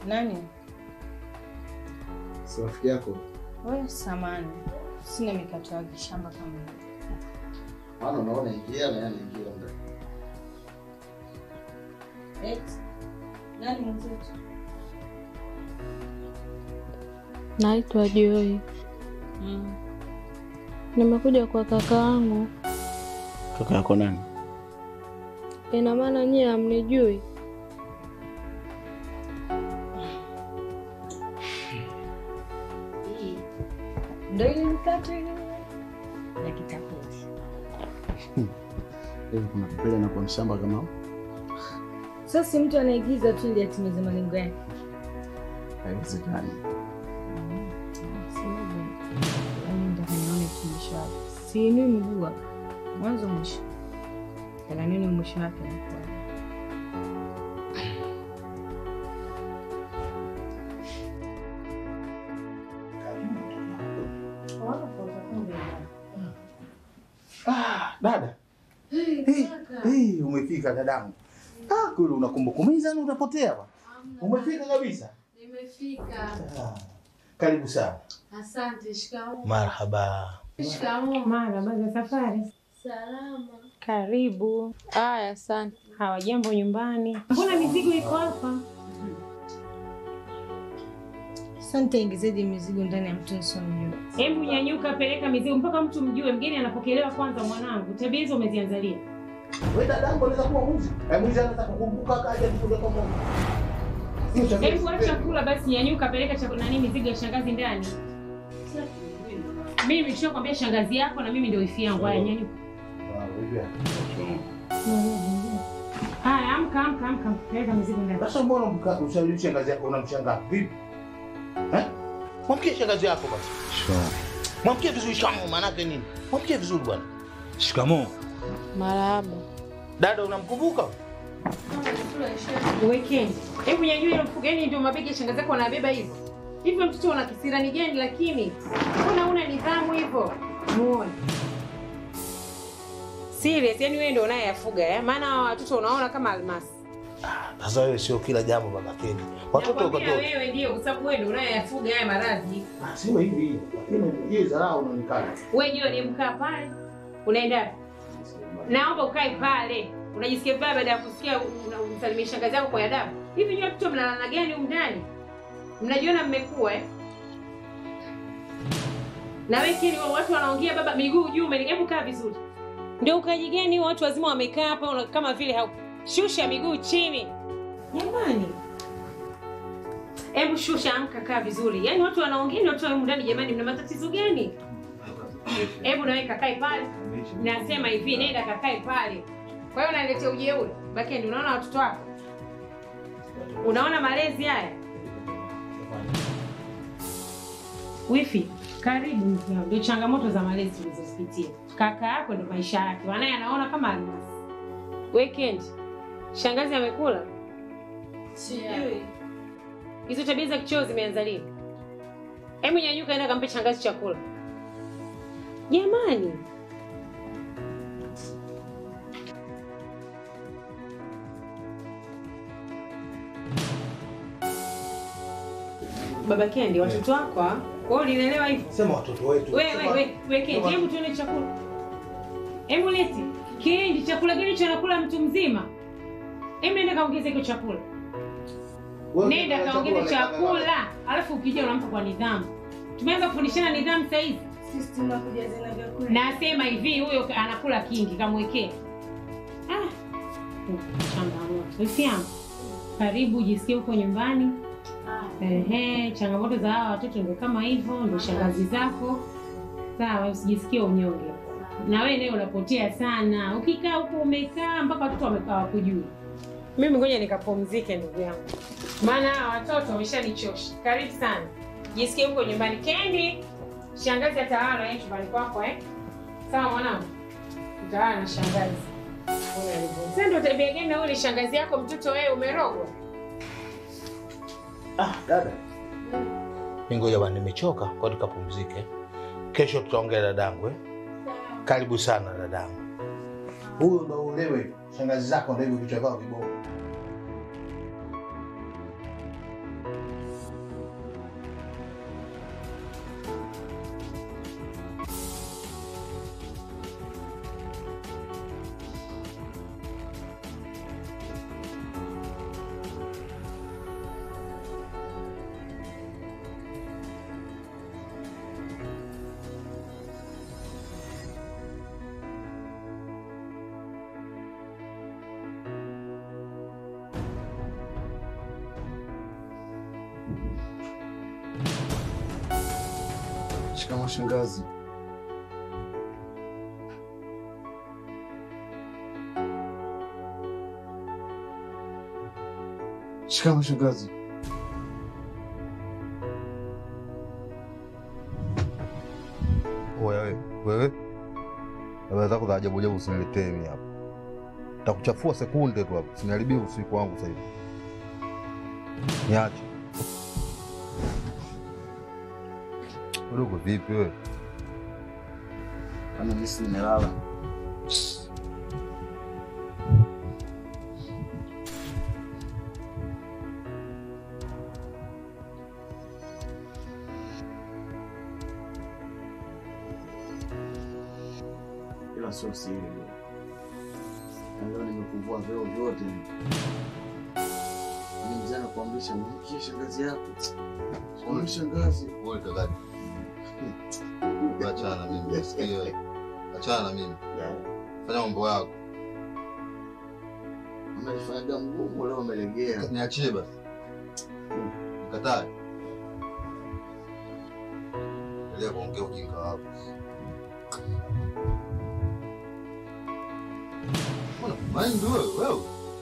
Nani? Si rafiki yako? Wewe samani. Sina mikato ya kishamba kama hiyo. Maana unaona ingia na yana ingia ndani. Eti. Nani mwenzetu? Naitwa Joy. Mm. Nimekuja kwa kaka yangu. Kaka yako nani? Ina maana nyie hamnijui? Hii. Ndio ile mikato ile ya kitapeti. Hivi kuna kupele na kwa mshamba kama huo? Sasa si mtu anaigiza tu ili atimize malengo yake. Haiwezekani. Siinui mguu hapa mwanzo mwisho, ila nini mwisho wake unakuwa Ah, dada. Hey, hey, umefika dadangu. Ah, kule unakumbukumiza na utapotea bwana. Umefika kabisa. Nimefika. Ah, karibu sana. Asante. Shikamoo. Marhaba. Shikamoo. mara baada ya safari. Salama. Karibu. Aya, asante. Hawajambo nyumbani? Mbona mizigo iko hapa? Sasa nitaingizaje mizigo ndani ya mtu nisomjua? Hebu nyanyuka, peleka mizigo mpaka mtu mjue. Mgeni anapokelewa kwanza. Mwanangu, tabia hizo umezianzalia. Wewe dadangu anaweza kuwa mwizi. Eh, mwizi anataka kukumbuka kaja kukuja kwa Mungu. Hiyo tabia Hebu acha sipendi. chakula basi, nyanyuka, peleka chakula nani, mizigo ya shangazi ndani. Mimi nimeshakwambia shangazi yako na mimi ndio wifi yangu. Haya, nyanyuka. Ah, wewe. Haya, amka, amka, amka, peleka mizigo ndani. Sasa mbona mka- ushauri shangazi yako unamshangaa vipi? Eh? Mwamkie shangazi yako basi. Mwamkie vizuri shikamoo maana yake nini? Mwamkie vizuri bwana. Shikamoo. Marahaba. Dada unamkumbuka? Weekend. Hebu nyanyua ile mfuko, yani ndio mabegi ya shangazi yako wanabeba hivyo. Hivyo mtoto una kisirani gani lakini? Mbona una nidhamu hivyo? Muone. Serious, yani wewe ndio unayeyafuga eh? Maana hawa watoto unaona kama almasi. Sasa wewe sio kila jambo baba Keni. Watoto Nakwambia watoto. wewe ndio kwa sababu wewe ndio unayeyafuga haya maradhi. Ah, sio hivi hivi. Lakini hii dharau unaonekana. Wewe ndio ni mkaa pale. Unaenda. Naomba ukae pale. Unajisikia vibaya baada ya kusikia unamsalimia shangazi yako kwa adabu. Hivi nyote watoto mnalala gani huko ndani? Mnajiona mmekuwa eh? Na wewe kini watu wanaongea baba miguu juu, umeni- hebu kaa vizuri. Ndio ukaji gani watu wazima wamekaa hapa una- kama vile hau shusha miguu chini. Jamani. Hebu shusha, amka, kaa vizuri. Yaani watu wanaongea ni watu wa humu ndani jamani, mna matatizo gani? Hebu nawe kakae pale. Nasema hivi, nenda kakae pale. Kwa hiyo unaletea ujeuri. Baki ndio unaona watoto wako. Unaona malezi haya? Wifi, karibu mke wangu. Ndio changamoto za malezi tulizozipitia. Kaka yako ndio maisha yake. Wanaye anaona kama almasi. Weekend. Shangazi amekula? Sijui. Hizo tabia za kichoo zimeanza lini? Hebu nyanyuka, enda kampe shangazi chakula. Jamani, baba Kendi, watoto wako ah? kwa hiyo ulilelewa hivyo? Sema watoto wetu. Wewe Sema- wewe wewe Kendi, hebu tuone chakula. Hebu leti. Kendi, chakula gani hicho anakula mtu mzima? Hebu nenda kaongeze hicho chakula. Wewe Nenda unataka kaongeze chakula, chakula, alafu ukija unampa kwa nidhamu. Tumeanza kufundishana nidhamu sasa hivi. Sisi tunakuja zina vyakula. Nasema hivi, huyo anakula kingi, kamwekee. Ah, changamoto. Wifi yangu, karibu jisikie huko nyumbani. Ehe, changamoto za hawa watoto ndio kama hivyo, ndio shangazi zako. Sawa, usijisikie unyonge. Na wewe naye unapotea sana. Ukikaa huko umekaa mpaka watoto wamekaa wakujui. Mimi ngoja nikapumzike ndugu yangu. Maana hawa watoto wameshanichosha. Karibu sana. Jisikie huko nyumbani. Kendi, shangazi atawala yeye chumbani kwako eh? Sawa mwanangu? Utawala na shangazi. Sasa ndio tabia gani na wewe ni shangazi yako mtoto wewe umerogwa? Ah, dada. Mimi ngoja bwana nimechoka, kwa tukapumzike. Kesho tutaongea dadangu eh? Karibu sana dadangu. Huyo ndo ulewe. Shangazi zako ndio hivyo vichwa vyao vibovu. Shikamoo shangazi. Shikamoo shangazi. Wewe wewe, habari zako za ajabu ajabu usiniletee mimi hapa, takuchafua sekunde tu hapa, usiniharibie usiku wangu sasa hivi. Niache udogo. Vipi wewe? Kama mimi si nimelala. Ila sio siri bwana. Na Leo nimekuvua vyeo vyote. Ni mzee anakuamrisha mkie shangazi yako. Sio shangazi. Wewe kaka, achana na mimi, sikia, achana na mimi, fanya mambo yako, Amelifanyaga mgumu leo amelegea. niachie basi. Kataa endelea kuongea ujinga wako. Mbona mind wewe wewe?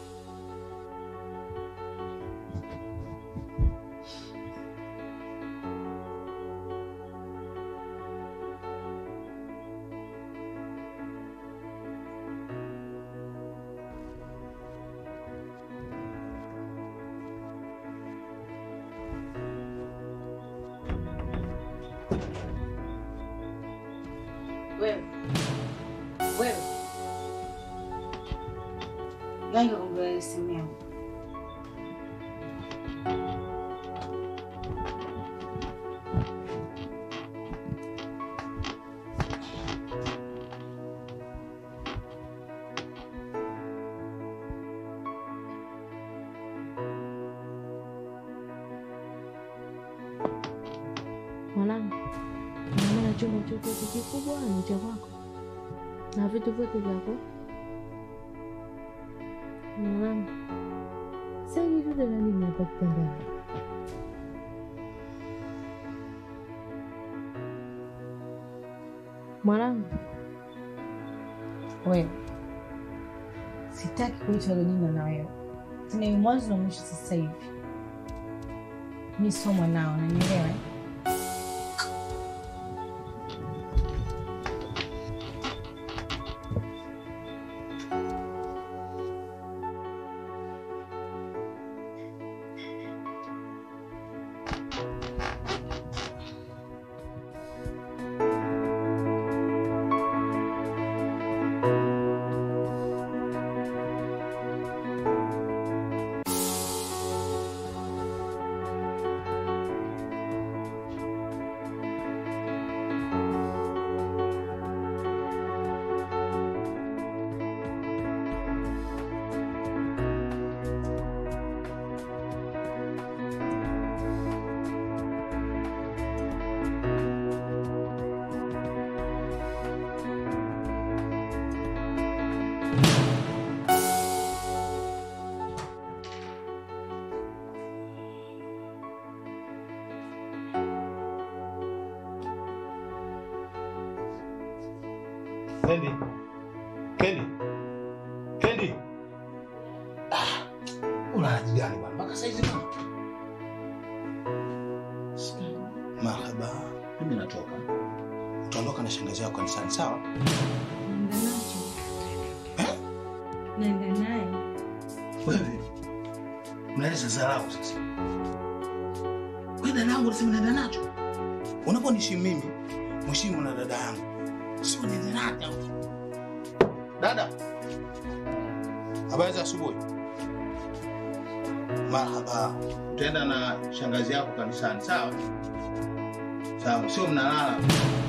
Wewe. Wewe. Nani kakumbia simu yangu? Mwanangu, ina maana chumba chote hiki kikubwa ni cha kwako na vitu vyote vyako mwanangu. Sasa hivi vyote na nini hapa kitandani? Mwanangu, Wewe. Sitaki kuitwa Lenina na wewe. Tena ni mwanzo na mwisho sasa hivi. Mimi sio mwanao, unanielewa? eh? Kendi. Kendi. Kendi. Ah, una haja gani bwana? Mpaka saizi mama. Marhaba. Mimi natoka. Utaondoka na shangazi yako kanisani, sawa? Naenda nacho. Naenda naye. Wewe unaleza dharau sasa. Wewe dada yangu unasema naenda nacho. Unaponiheshimu mimi, mheshimu na dada yangu. Sio niende nacho. Dada. Habari za asubuhi. Marhaba. Utaenda na shangazi yako kanisani, sawa? Sawa, sio mnalala.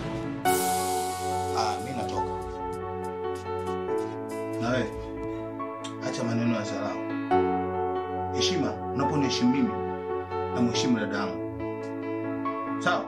Ah, mimi natoka. Na wewe acha maneno ya dharau. Heshima, unaponiheshimu mimi na mheshimu dada yangu. Sawa?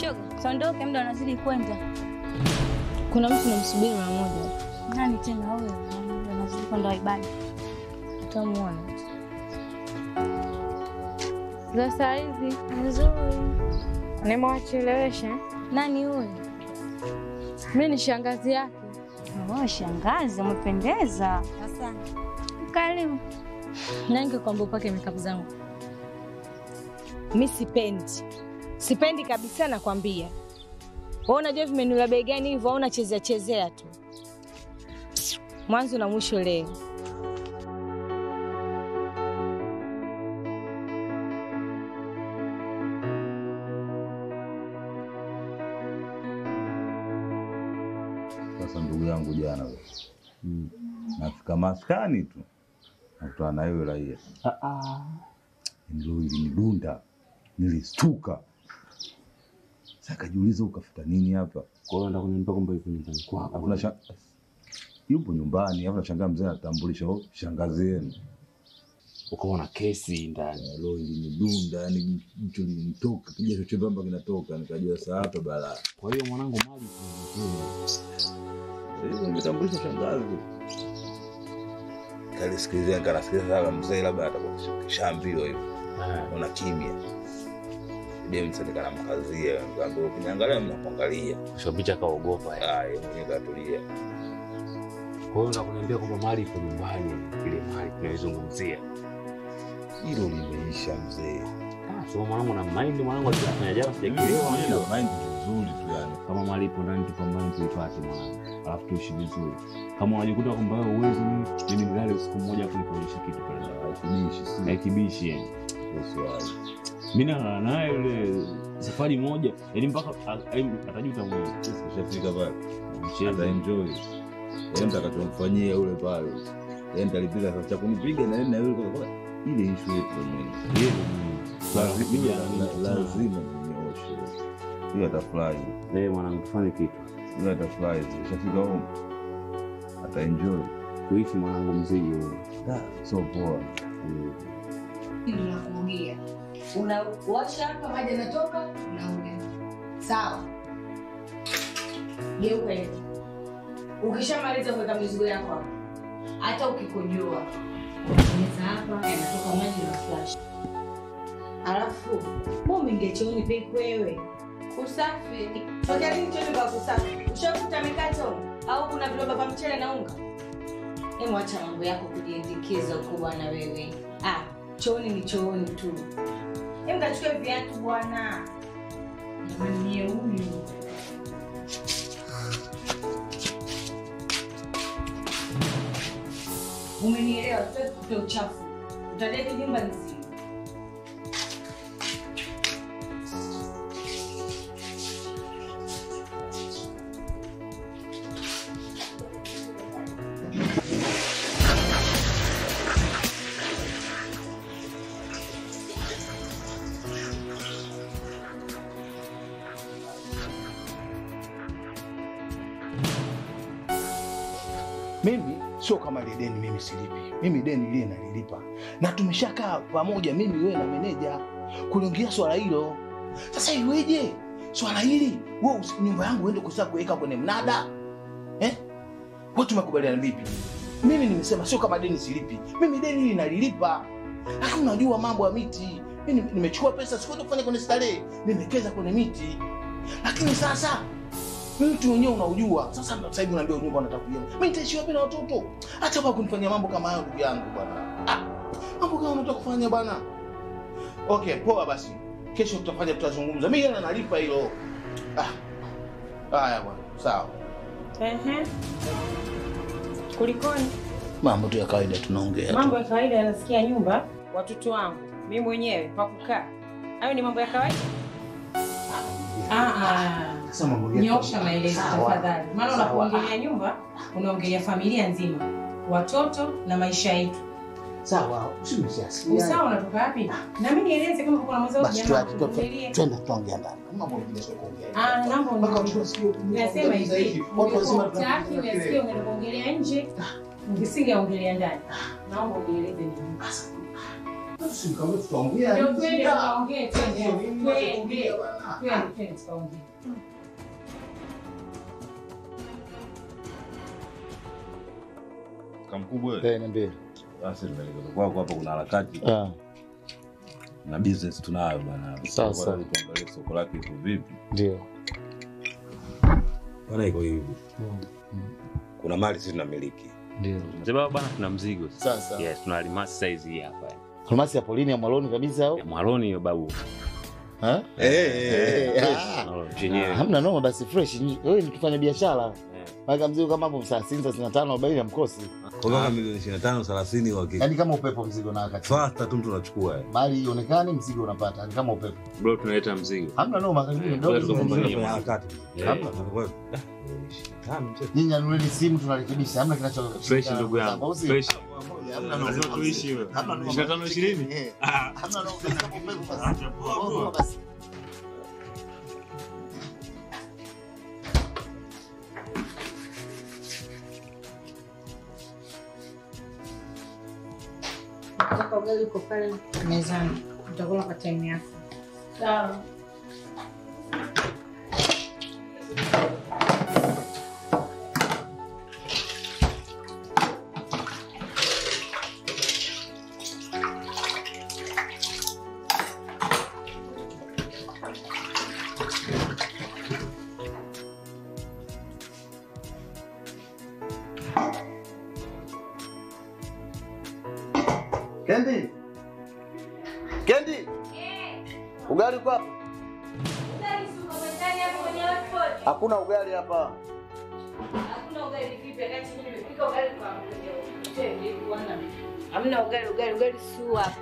Shoga, tuondoke, muda unazidi kwenda. Kuna mtu namsubiri mara moja, Nani tena huyo? Muda unazidi kwenda ibada. utamuona za saa hizi. Nzuri. Nimewachelewesha. Nani huyo? Mi ni shangazi yake. Oh, shangazi, umependeza. Asante. Karibu. Nani kakwambia upake makeup zangu? Mi sipendi, sipendi kabisa, nakwambia. Wewe unajua vimenula bei gani hivyo, au unachezea chezea tu mwanzo na mwisho leo. Sasa ndugu yangu, jana we nafika maskani tu nakutana na yule raia, ndio ilinidunda, nilistuka. Sasa kajiuliza ukafuta nini hapa? Kwa hiyo nataka kuniambia kwamba yuko nyumbani kwako. Hakuna sha... yupo nyumbani, alafu nashangaa mzee anatambulisha "Oh, shangazi yenu. Ukaona kesi ndani. Leo ilinidunda, yani jicho lilinitoka, kijasho chembamba kinatoka, nikajua saa hapa balaa. Kwa hiyo mwanangu, mali Hivyo nimetambulisha shangazi. Kalisikilizia, nikanasikiliza sasa mzee labda atakuwa kishaambiwa hivyo. Una kimya. Dem sasa nikanamkazia, nikamwambia ukiniangalia mnakuangalia. shapicha kaogopa. eh. Ah, yeye mwenyewe katulia. Kwa hiyo nataka kuniambia kwamba mali iko nyumbani, ile mali tunaizungumzia. Hilo limeisha mzee. Ah, sio mwanangu na mind mwanangu alifanya jana sijakielewa. Ndio unajua. mind vizuri tu yani. Kama mali ipo ndani tupambane tuipate mwanangu. Alafu tuishi vizuri. Kama unajikuta kwamba wewe uwezi mimi mimi nilale siku moja afu nikuonyesha kitu pale ndani. Kibishi si Na kibishi yani. usiwazi. Mimi nalala naye yule safari moja, yaani mpaka a- a- atajuta mwenyewe. Sisi kishafika pale. Mchezo. Ata enjoy. Yeye mtakachomfanyia yule pale. Yeye nitalipiga sasa cha kunipiga na yeye na yule kwa ile issue yetu mwenyewe. Yeye ndio mwenyewe. Swala la kupiga na La- nini? lazima ninyooshe. Hiyo atafurahi. Eh, mwanangu tufanye kitu. Hiyo atafurahi. Kishafika home. Ata enjoy. Tuishi mwanangu mzigi huyo. Da, so poa. Mm. Unakuongea, unawasha hapa, maji yanatoka, unaongea sawa. Geuka hivi, ukishamaliza kuweka mizigo yako hapa, hata ukikojoa unabonyeza hapa, yanatoka maji na flash. Alafu bomeingia chooni peke wewe, usafi tokea lini chooni kwa kusafi? Ushakuta mikato au kuna viroba vya mchele na unga? Hebu acha mambo yako kujiindikiza huko bwana wewe. Ah, chooni ni chooni tu. Hebu kachukue viatu bwana. Jamani mie huyu. Umenielewa? Sitaki kutoa uchafu. Utadeki nyumba nzima. Mimi sio kama ile deni mimi silipi. Mimi deni lile nalilipa, na tumeshakaa pamoja, mimi wewe na meneja kuliongea swala hilo. Sasa iweje swala hili wewe usi- nyumba yangu uende kusa kuweka kwenye mnada eh? Wewe tumekubaliana vipi? Mimi nimesema sio kama deni silipi, mimi deni hili nalilipa, lakini unajua mambo ya miti. Mimi nimechukua pesa sikwenda kufanya kwenye starehe, nimekeza kwenye miti, lakini sasa mtu mwenyewe unaujua. Sasa sasa hivi unaambia nyumba unataka kujenga, mimi nitaishi wapi na watoto? Acha bwana kunifanyia mambo kama hayo, ndugu yangu bwana. Ah, mambo kama unataka kufanya bwana. Okay, poa basi, kesho tutafanya, tutazungumza. Mimi yana nalipa hilo. Ah, haya bwana, sawa. Ehe. Kulikoni? Mambo tu ya kawaida tunaongea Mambo tu. ya kawaida yanasikia nyumba, watoto wangu, mimi mwenyewe pa kukaa. Hayo ni mambo ya kawaida? Ah ah. Sasa mambo yetu- Nyosha maelezo Sawa. tafadhali, maana Sawa. unapoongelea nyumba unaongelea familia nzima, watoto na maisha yetu. Sawa, usimsiasi. Usawa unatoka wapi? Na mimi nieleze kama kuna mwenzao Basi jamaa tuache, tu- kuvumilia. twende tuongea ndani. Mambo mengine sio kuongea. Ah, naomba Mpaka uniambie. mtu asikie Nasema hivi, watu wazima ungekuwa hutaki uyasikie ungeenda kuongelea nje, ungesingeongelea ndani. Naomba unieleze ni nini. si nikamwambia tutaongea. Ndio nini twende shida? tukaongee, twende. Sio mimi Twende. nachokwambia bwana. Twende, twende tukaongee. Kamkubwa wewe. Eh, niambie. Basi tunaelekea kwako hapa kuna harakati Ah, na business tunayo bwana. Sawa, sawa. Kwa tuangalie soko lake iko vipi. ndio. Bwana iko hivi. Kuna mali sisi tunamiliki. Ndio. Mzee baba bwana, tuna mzigo Sasa. Yes, tuna almasi size hii hapa. Almasi ya polini ya mwaloni kabisa au? Ya Mwaloni hiyo babu. Ha? Eh, eh, Eh, fresh. ah. Mwaloni, Ah, chenyewe. Hamna noma basi fresh. Wewe ni tufanya biashara. Eh. Maka mzigo kama hapo saa 65 40 hamkosi. Kwa kama milioni 25 30 wa Yaani kama upepo mzigo na wakati. Fasta tu mtu anachukua. eh. Mali ionekane mzigo unapata. Ni kama upepo. Bro, tunaleta mzigo. Hamna noma karibuni Eh, ndogo. kwa sababu tunafanya. ni- Tunafanya harakati. Yeah. Nyinyi anueni simu tunarekebisha. Hamna kinacho Fresh ndugu yangu. Au sio? Fresh. Hamna noma. Lazima tuishi wewe. Hamna noma. 25 20? Eh. Hamna noma kama upepo basi. Noma basi. Kaka ugali uko pale mezani, utakula kwa time yako. Sawa. Kendi. Kendi. Ugali uko hapa? Hakuna ugali hapa. Hamna ugali, ugali, ugali si hapa.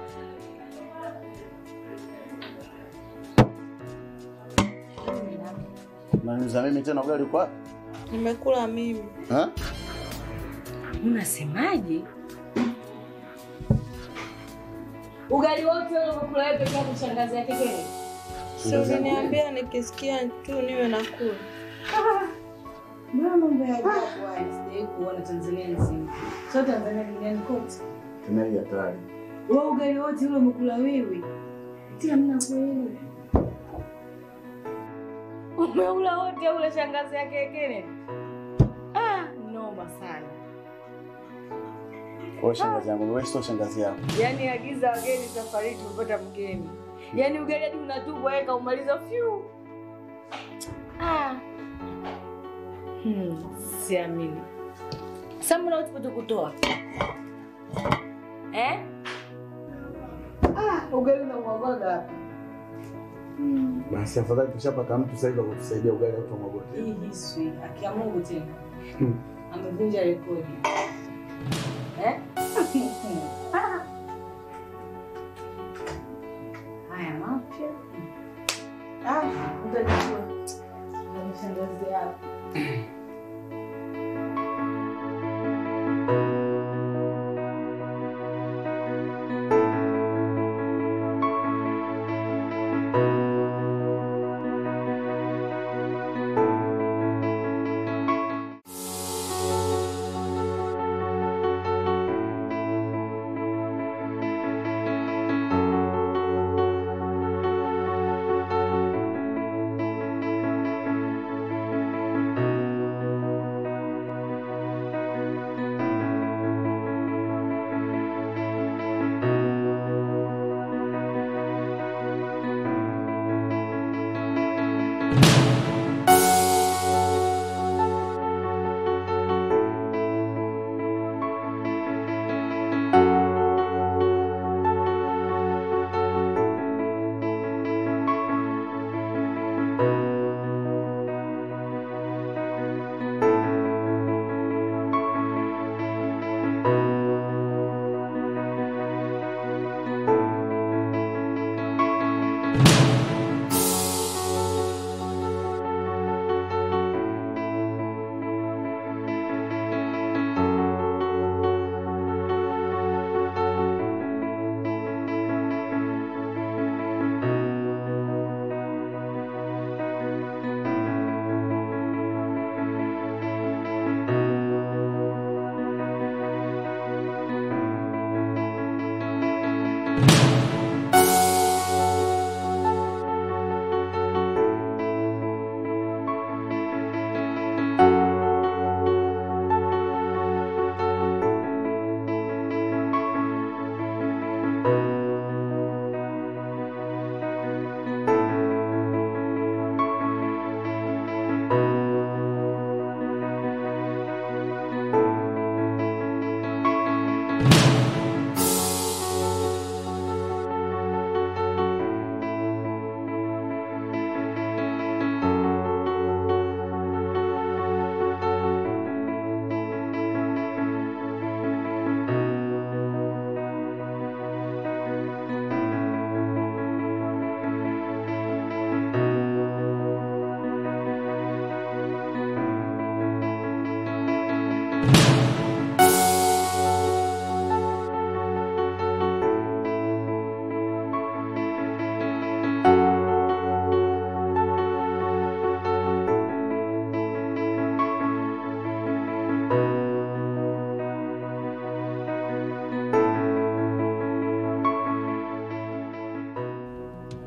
Unaniuliza mimi tena ugali uko hapa? Nimekula mimi. Ha? Unasemaje? Ugali wote ule umekula wewe peke yako shangazi yake kweli? Si uliniambia nikisikia tu niwe nakula. Mbona mambo ya ajabu haya sijawahi kuona Tanzania nzima. Sio Tanzania duniani kote. Tena hii hatari. Wewe ugali wote ule umekula wewe. Tia mna kweli. Umeula wote ule shangazi yake Kennedy. Ah, noma sana. Kwa shangazi yangu, wewe sio shangazi yako. Yaani agiza wageni safari tumepata mgeni. Yaani ugali hadi unatubwa weka umaliza fyu. Ah. Hmm, siamini. Sasa mbona utapata kutoa? Eh? Ah, ugali unamwagaga hapa. Basi afadhali tushapata mtu sasa hivi akutusaidia ugali au tumagote. Hii hiswi akia Mungu tena. Hmm. Amevunja rekodi. Eh? Ah. Haya mapya. Ah, utajua. Ndio shangazi yako.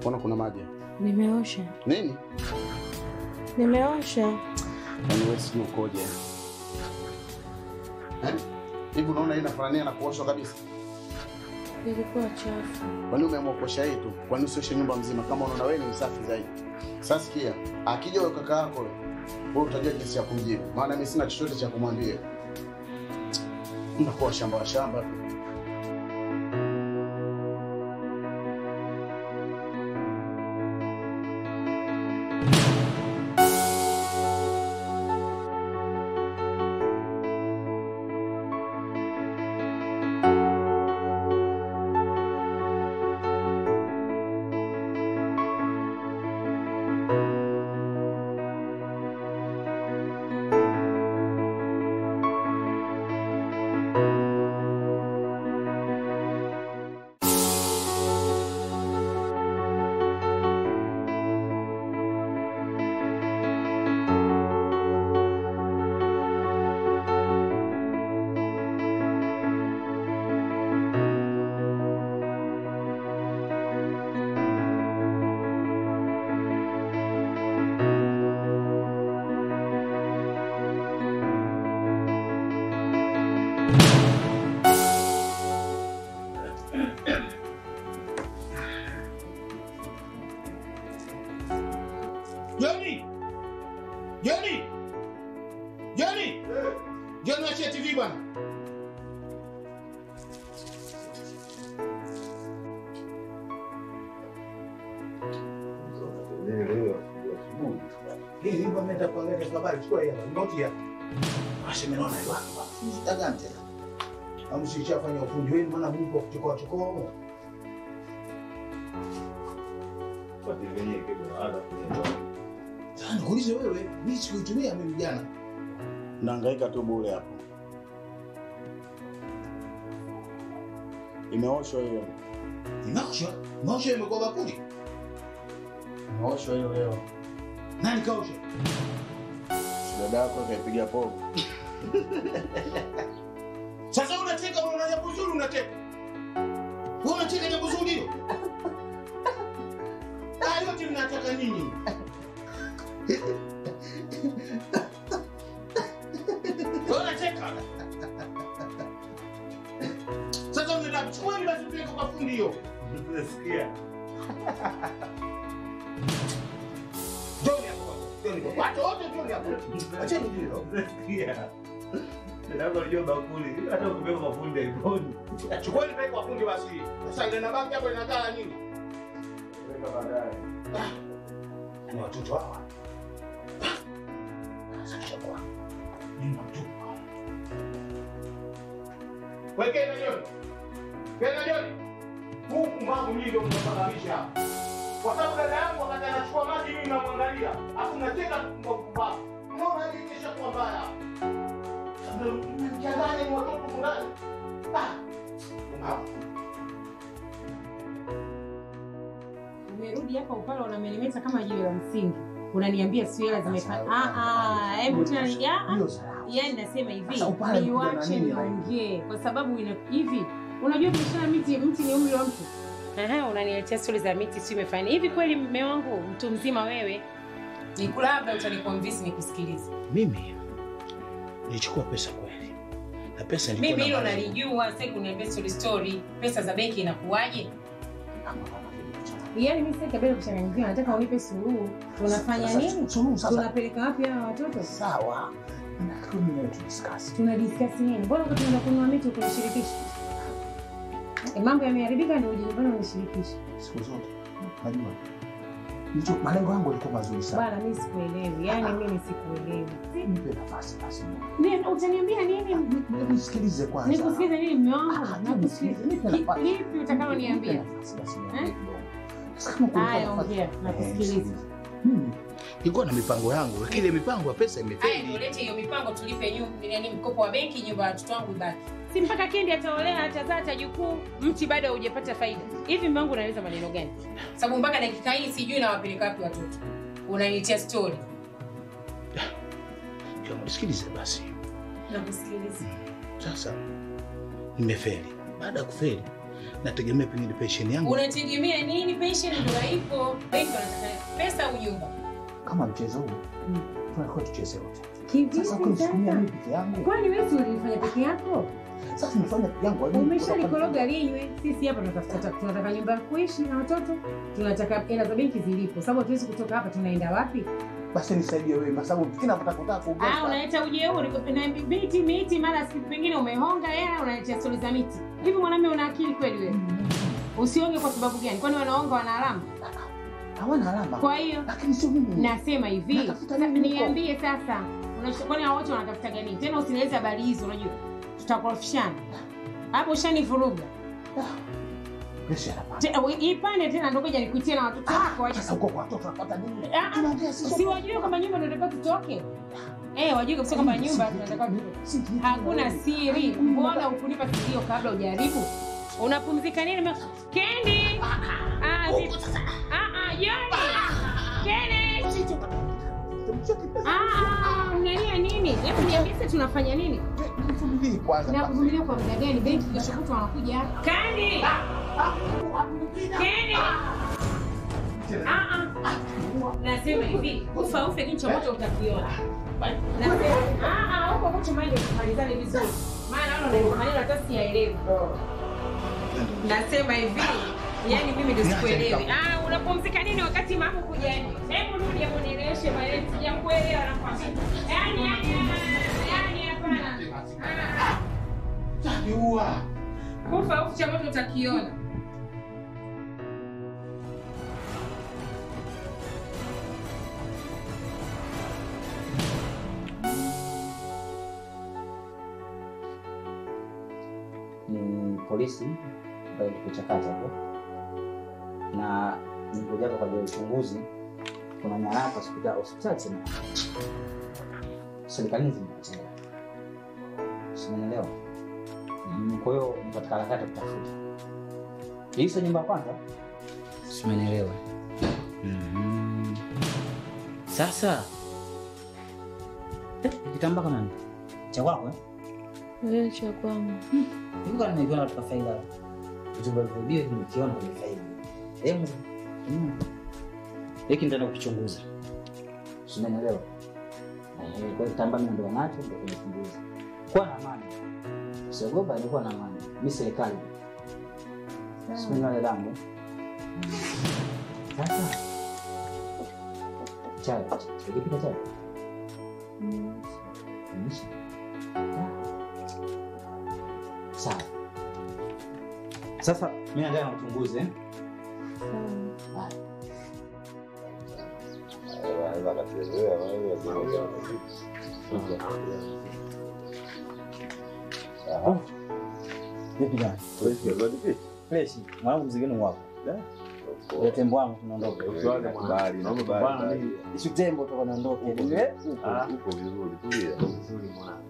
Mbona kuna maji? Nimeosha, Nini? nimeosha. Yaani wewe sijui ukoje. Eh? Hivi unaona hii inafanania na kuoshwa kabisa? Ilikuwa chafu. Kwani umeamua kuosha hii tu? Kwani usioshe nyumba mzima kama unaona wewe ni msafi zaidi? Sasa sikia, akija huyo kaka yako wewe utajua jinsi ya kumjibu. Maana mimi sina chochote cha kumwambia. Unakuwa shamba wa shamba tu. Joni! Joni! Joni! Joni wachie TV bwana. Hii hii bwana nenda kuangalia kwa habari chukua hela. Noti ya. Ashe mimi naona hiyo hapa. Sitagani tena. Amshicha fanya ufundi wenu maana Mungu akuchokoa chokoa. Sasa nikuulize wewe, mimi sikuitumia mimi jana. Nahangaika tu bure hapo. Imeoshwa hiyo. Imeoshwa? Imeoshwa imekuwa bakuli? Imeoshwa hiyo leo. Nani kaosha? Dada yako kaipiga pogo. Sasa unacheka unaona jambo zuri unacheka. Wewe unacheka jambo zuri hilo? Ah, yote mnataka nini? Wewe unacheka. Sasa unaenda chukua ile basi peleka kwa fundi hiyo. Nasikia. Joni hapo. Joni. Watu wote joni hapo. Acheni hilo. Nasikia. Chukua ile peleka kwa fundi basi. Sasa ile nabaki hapo inakaa nini? Ni watoto hawa. Sasa chakua. Ni mtu. Wekeni Joni. Kena Joni. Huku mambo mimi ndio mnasababisha. Kwa sababu dada yangu wakati anachukua maji mimi namwangalia. Alafu nacheka kwa kupaa. Unaona hii kisha kuwa mbaya. Mchanganya ni watoto fulani. Ah. Unaona. Umerudi hapa upale unamelemeta kama jiwe la msingi. Unaniambia sio hela zimefanya. Ah ah, hebu tena ni ah. ah. Yaani nasema hivi, Sasa upale kuja na niwache nini niongee kwa sababu ina hivi. Unajua biashara miti mti ni umri wa mtu. Ehe, unaniletea stori za miti sio imefanya. Hivi kweli mume wangu mtu mzima wewe? Nikula labda utaniconvince nikusikilize. Mimi nilichukua pesa kweli. Na pesa ilikuwa Mimi hilo na malengo. nalijua, sasa kuniambia story story. Pesa za benki inakuwaje? Yaani mimi sasa kabla kuchanganyikiwa nataka unipe suluhu. Tunafanya Sasa, nini? suluhu sasa. Tunapeleka wapi hawa watoto? Sawa. Nataka mimi na wewe tudiscuss. Tuna discuss nini? Mbona wakati tunaenda kununua miti ukunishirikisha? E, mambo yameharibika ndio uje nyumbani unishirikishe. Siku zote. Najua. Nicho malengo yangu yalikuwa mazuri sana. Bana mimi sikuelewi. Yaani mimi sikuelewi. Nipe nafasi basi. Ni utaniambia nini? Nisikilize kwanza. Nikusikize nini mume wangu? Ah, Nakusikiza. nipe Ki- nafasi. Lipi utakaloniambia? Nipe nafasi basi niambie Eh? kidogo. Sasa kama kuna Haya, nafasi- ongea, Eh, nakusikiliza. sikiliza. Mimi nilikuwa na mipango yangu, lakini ile mipango ya pesa Haya imefeli. ndio lete hiyo mipango tulipe nyumba, yani mkopo wa benki, nyumba ya watoto wangu ibaki. Si mpaka kendi ataolea atazaa atajukuu, mti bado haujapata faida. Hivi mume wangu unaeleza maneno gani? Sababu mpaka dakika hii sijui nawapeleka wapi watoto. Unaniletea story. Kama Sikilize basi. Nakusikiliza. Sasa nimefeli. Baada ya kufeli, nategemea pengine pensheni yangu Unategemea nini? Pensheni ndio haipo. Benki wanataka pesa au nyumba? kama mchezo huu tunakuwa tucheze wote. Kivipi Sasa kunisukumia sasa? mimi peke yangu, Kwani wewe si ulifanya peke yako? sasa nimefanya peke yangu. wajua Umeshalikoroga linywe. Sisi hapa tunatafuta tunataka nyumba ya kuishi na watoto, tunataka hela za benki zilipo, sababu hatuwezi kutoka hapa. Tunaenda wapi? Basi nisaidie wewe, kwa sababu kila napotaka Ah, kuongea unaleta ujeuri na miti miti, mara siku pengine umehonga hela, unaletea stori za miti. Hivi mwanamume una akili kweli wewe? Usionge kwa sababu gani? Kwani wanaonga wana alama? hawana alama, Kwa hiyo lakini sio mimi. nasema hivi, Natafuta sa- nini huko? niambie sasa, unach- kwani hao wote wanatafuta gani? Tena usinieleze habari hizo, unajua tutakorofishana hapo, ushanivuruga. Presha inapanda. Te- we- Ipande tena ndio ngoja nikuitie na watoto wako waje. Sasa huko kwa watoto tunapata nini? Ah, ah, Tunaongea sisi Si wote. wajue kwamba nyumba ndio tunataka tutoke? Eh, wajue kabisa kwamba nyumba tunataka tutoke. Hakuna siri. Mbona ukunipa sikio kabla hujaribu? Unapumzika nini? Me- Kendi! Ah, zi- ah, ah, Joni! Kendi! Ah, ah, mnalia nini? Hebu niambie sasa tunafanya nini? Nivumilie kwanza. Na kuvumilia kwa muda gani? Benki kesho kutwa wanakuja hapa. Kendi! Kendi! Ah, ah. Nasema hivi, ufa ufe kichwa moto utakiona. Nasema, ah, ah, huko kucho maji kumalizane vizuri. Maana naona ndio maneno hata siyaelewi. Nasema hivi, yani mimi ndio sikuelewi. Ah, unapumzika nini wakati mama kuja? Hebu rudi hebu nieleweshe maneno sijakuelewa nakwambia. Yaani yaani yaani hapana. Ah, Taniua. Kufa ufe cha moto utakiona. ni polisi ambayo tukuchakata hapo, na nikuja hapa kwa ajili ya uchunguzi. Kuna nyaraka hospitali hospitali sema serikalini zimepotea, simenielewa? Mm, Kwa hiyo ni katika harakati ya kutafuta hii sio nyumba ya kwanza, simenielewa? Mhm. Sasa eh, kitambaa kama ni cha kwako eh? Wewe cha kwangu. Hivi kama nimeviona katika faida. Vitu vilivyorudiwa hivi nikiona kwenye faida. Hebu mm. Hiki ndio kukichunguza. Usimenelewa? Eh, kwa hiyo kitambaa mimi ndio nacho ndio kuchunguza. Kwa na amani. Usiogopa ni kuwa na amani. Mimi serikali. Usimenelewa damu. Sasa. Chai. Ikipika chai. Nisha. Sawa. Sasa mimi naendelea na uchunguzi eh? Haya. Ah. Vipi bwana? Fresh. Mwanangu mzigo ni wako. Ile tembo wangu tunaondoka. Isu tembo toka naondoka. Eh? Uko vizuri, tulia. Vizuri mwanangu.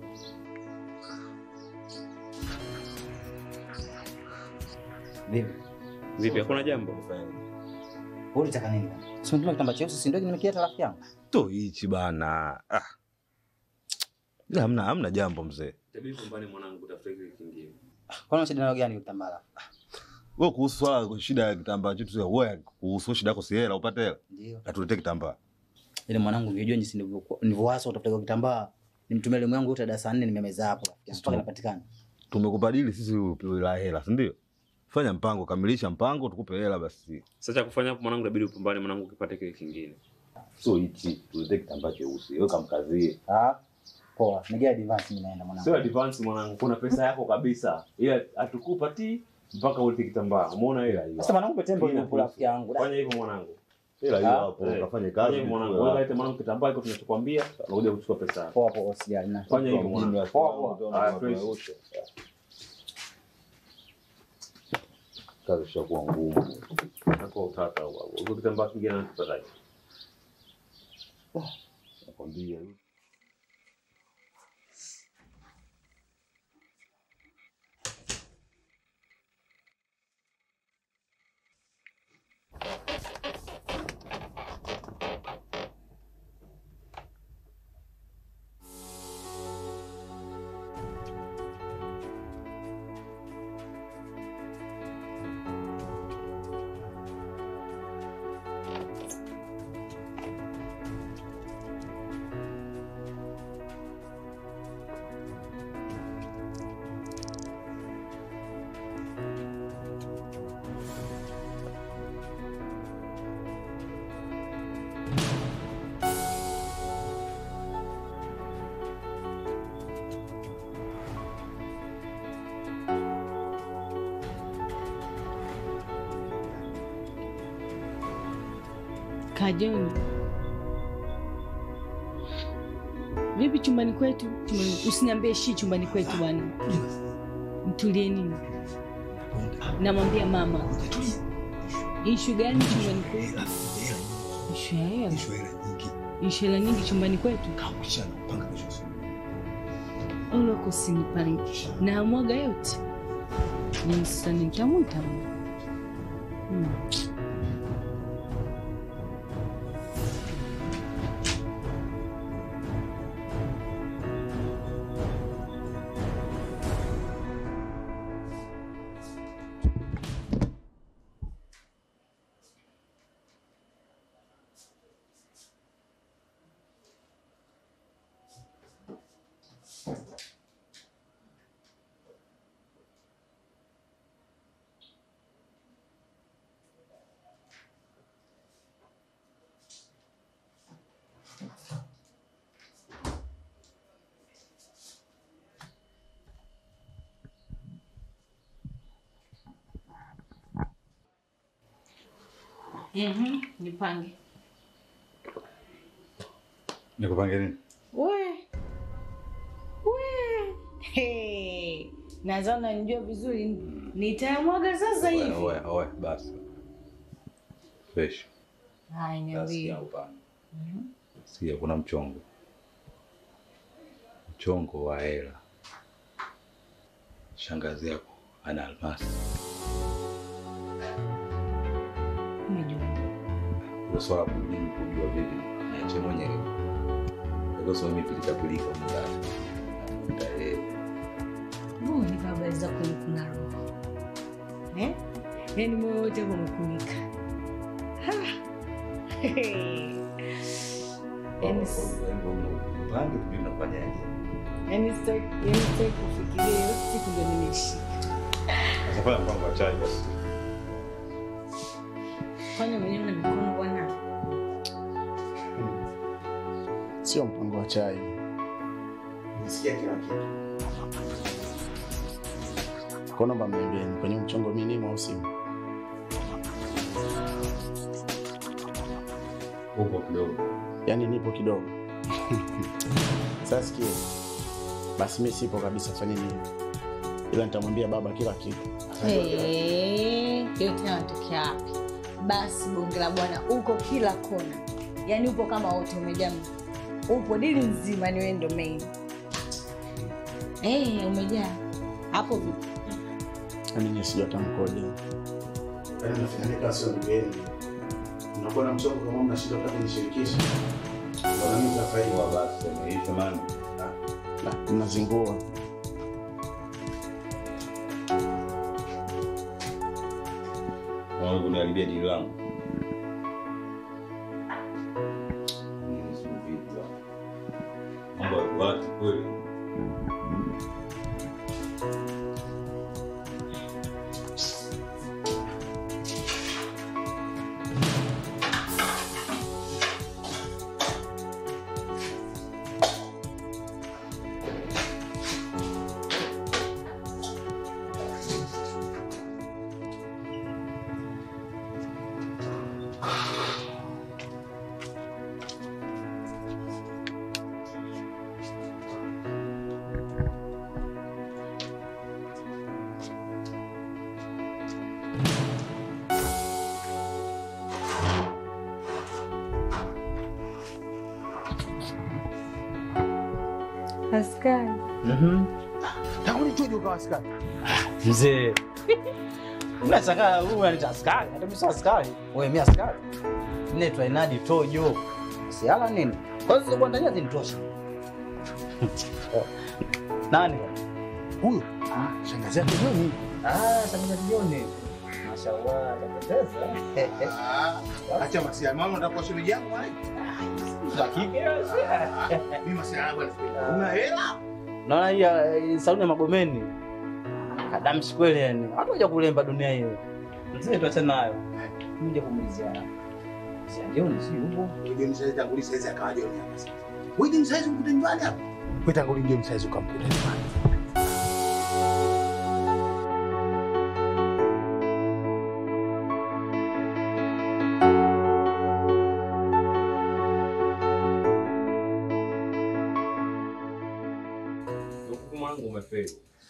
Vipi? Vipi, hakuna jambo? Wewe unataka nini bwana? Si unataka kitambaa cheusi si ndio nimekieta rafiki yangu? To hichi bana. Ah. Ila hamna hamna jambo mzee. Tabii pambane mwanangu, tafuta kile kingine. Kwa nini shida nayo gani kitambaa? Wewe kuhusu swala la shida ya kitambaa chetu sio wewe kuhusu shida yako si hela upate hela. Ndio. Atuletee kitambaa. Ile mwanangu ungejua jinsi nilivyokuwa nilivyowaza utafuta kwa kitambaa. Nimtumie elimu yangu yote darasa 4 nimemeza hapo rafiki yangu. Mpaka inapatikana. Tumekubadili sisi la hela, si ndio? Fanya mpango, kamilisha mpango tukupe hela basi. Sasa cha kufanya hapo mwanangu, inabidi upambane mwanangu, ukipate kile kingine. Sio hichi, tuletee kitambaa cheusi. Wewe kamkazie. Ah. Poa. Nigea advance mimi naenda mwanangu. Sio advance mwanangu, kuna pesa yako kabisa, ila hatukupa ti mpaka ulete kitambaa. Umeona hela hiyo? Sasa mwanangu tembo Ina yuko rafiki yangu. Fanya hivyo mwanangu. Hela hiyo Ah, hapo, Eh, ukafanye Fanya kazi. hivyo mwanangu, tutoe wewe hela. lete mwanangu kitambaa iko tunachokwambia, unakuja kuchukua pesa yako. Poa poa usijali na. Fanya hivyo Mjini mwanangu. wa Poa, kwangu, poa. utaona Haya, watu fresh. wote. Kazi ishakuwa ngumu. Hapo utata huo. Uko kitambaa kingine nakipataje? Nakwambia. Kajoni, vipi chumbani kwetu? Chumbani, usiniambie shi chumbani kwetu bwana, mtulie nini? Namwambia mama, ishu gani chumbani kwetu? Ishu ya hela, ishu hela nyingi chumbani kwetu. Uloko usinipange, naamwaga yote Sasa nitamwita hmm. Mhm, nipange. Nikupange nini? We. We. Hey. Nadhani unanijua vizuri. Nitamwaga sasa hivi. Oe, oe, basi. Fresh. Hai, niambie. Nasikia upana. Sikia kuna mchongo. Mchongo wa hela. Shangazi yako ana almasi. Umejua. Kwa sababu mimi kujua vipi niache mwenyewe. Kwa sababu mimi pilika pilika muda. Nitaelewa. Mbona ni baba zako ni kuna roho. Eh? Yaani moyo wote umekunika. Ha. Yaani s- Pange tujue mnafanyaje. yaani sitaki yaani sitaki kufikiria hiyo siku ndio nimeshika. Sasa fanya mpango wa chai basi. Fanya mwenyewe na mikono bwana. Sio mpango wa chai. Nisikia kila kitu. Kwa naomba mniambie ni kwenye mchongo mimi nimo au simo? Upo kidogo. Yaani nipo kidogo. Sasa sikia. Basi mimi sipo kabisa fanya nini? Ila nitamwambia baba kila kitu. Hey, yote yanatokea wapi? Basi bonge la bwana uko kila kona, yaani upo kama wote umejaa, upo dili nzima, ni wewe ndo main. Hey, umejaa hapo vipi? Yaani mimi sijui hata mkoje. Yaani nafanya kama sio ndugu yenu. Mnakuwa na mchongo kama mna shida kama nishirikishe. Bwana mimi nitafaiwa basi imeisha maana. Na mnazingua. Unaona kuniharibia dili langu. Mimi si vipi bwana. Mambo ya watu kweli. Askari. Mhm. Tangu nichoje ukawa askari? Mzee. Unashangaa huyu unaniita askari? Hata mimi sio askari. Wewe mimi askari. Mimi naitwa Inadi Tojo. Siala nini? Kwa hiyo bwana ndani zinitosha. Nani? Huyo. Shangazi yake Joni. Ah, shangazi Joni. Mashallah, kapendeza. Acha masia mama nataka kwa shemeji yangu hai. Za kike Mimi masia yangu anafikiri. Una hela? Naona hii eh, saluni ya Magomeni. Kadamshi kweli yani. Hata kuja kulemba dunia hiyo. Mzee tuachane nayo. Mje kumulizia. Si Joni si yupo. Joni sasa tangulia sasa akawa Joni hapa sasa. Wewe Joni sasa mkuta nyumbani hapa. Wewe tangulia Joni sasa ukamkuta nyumbani.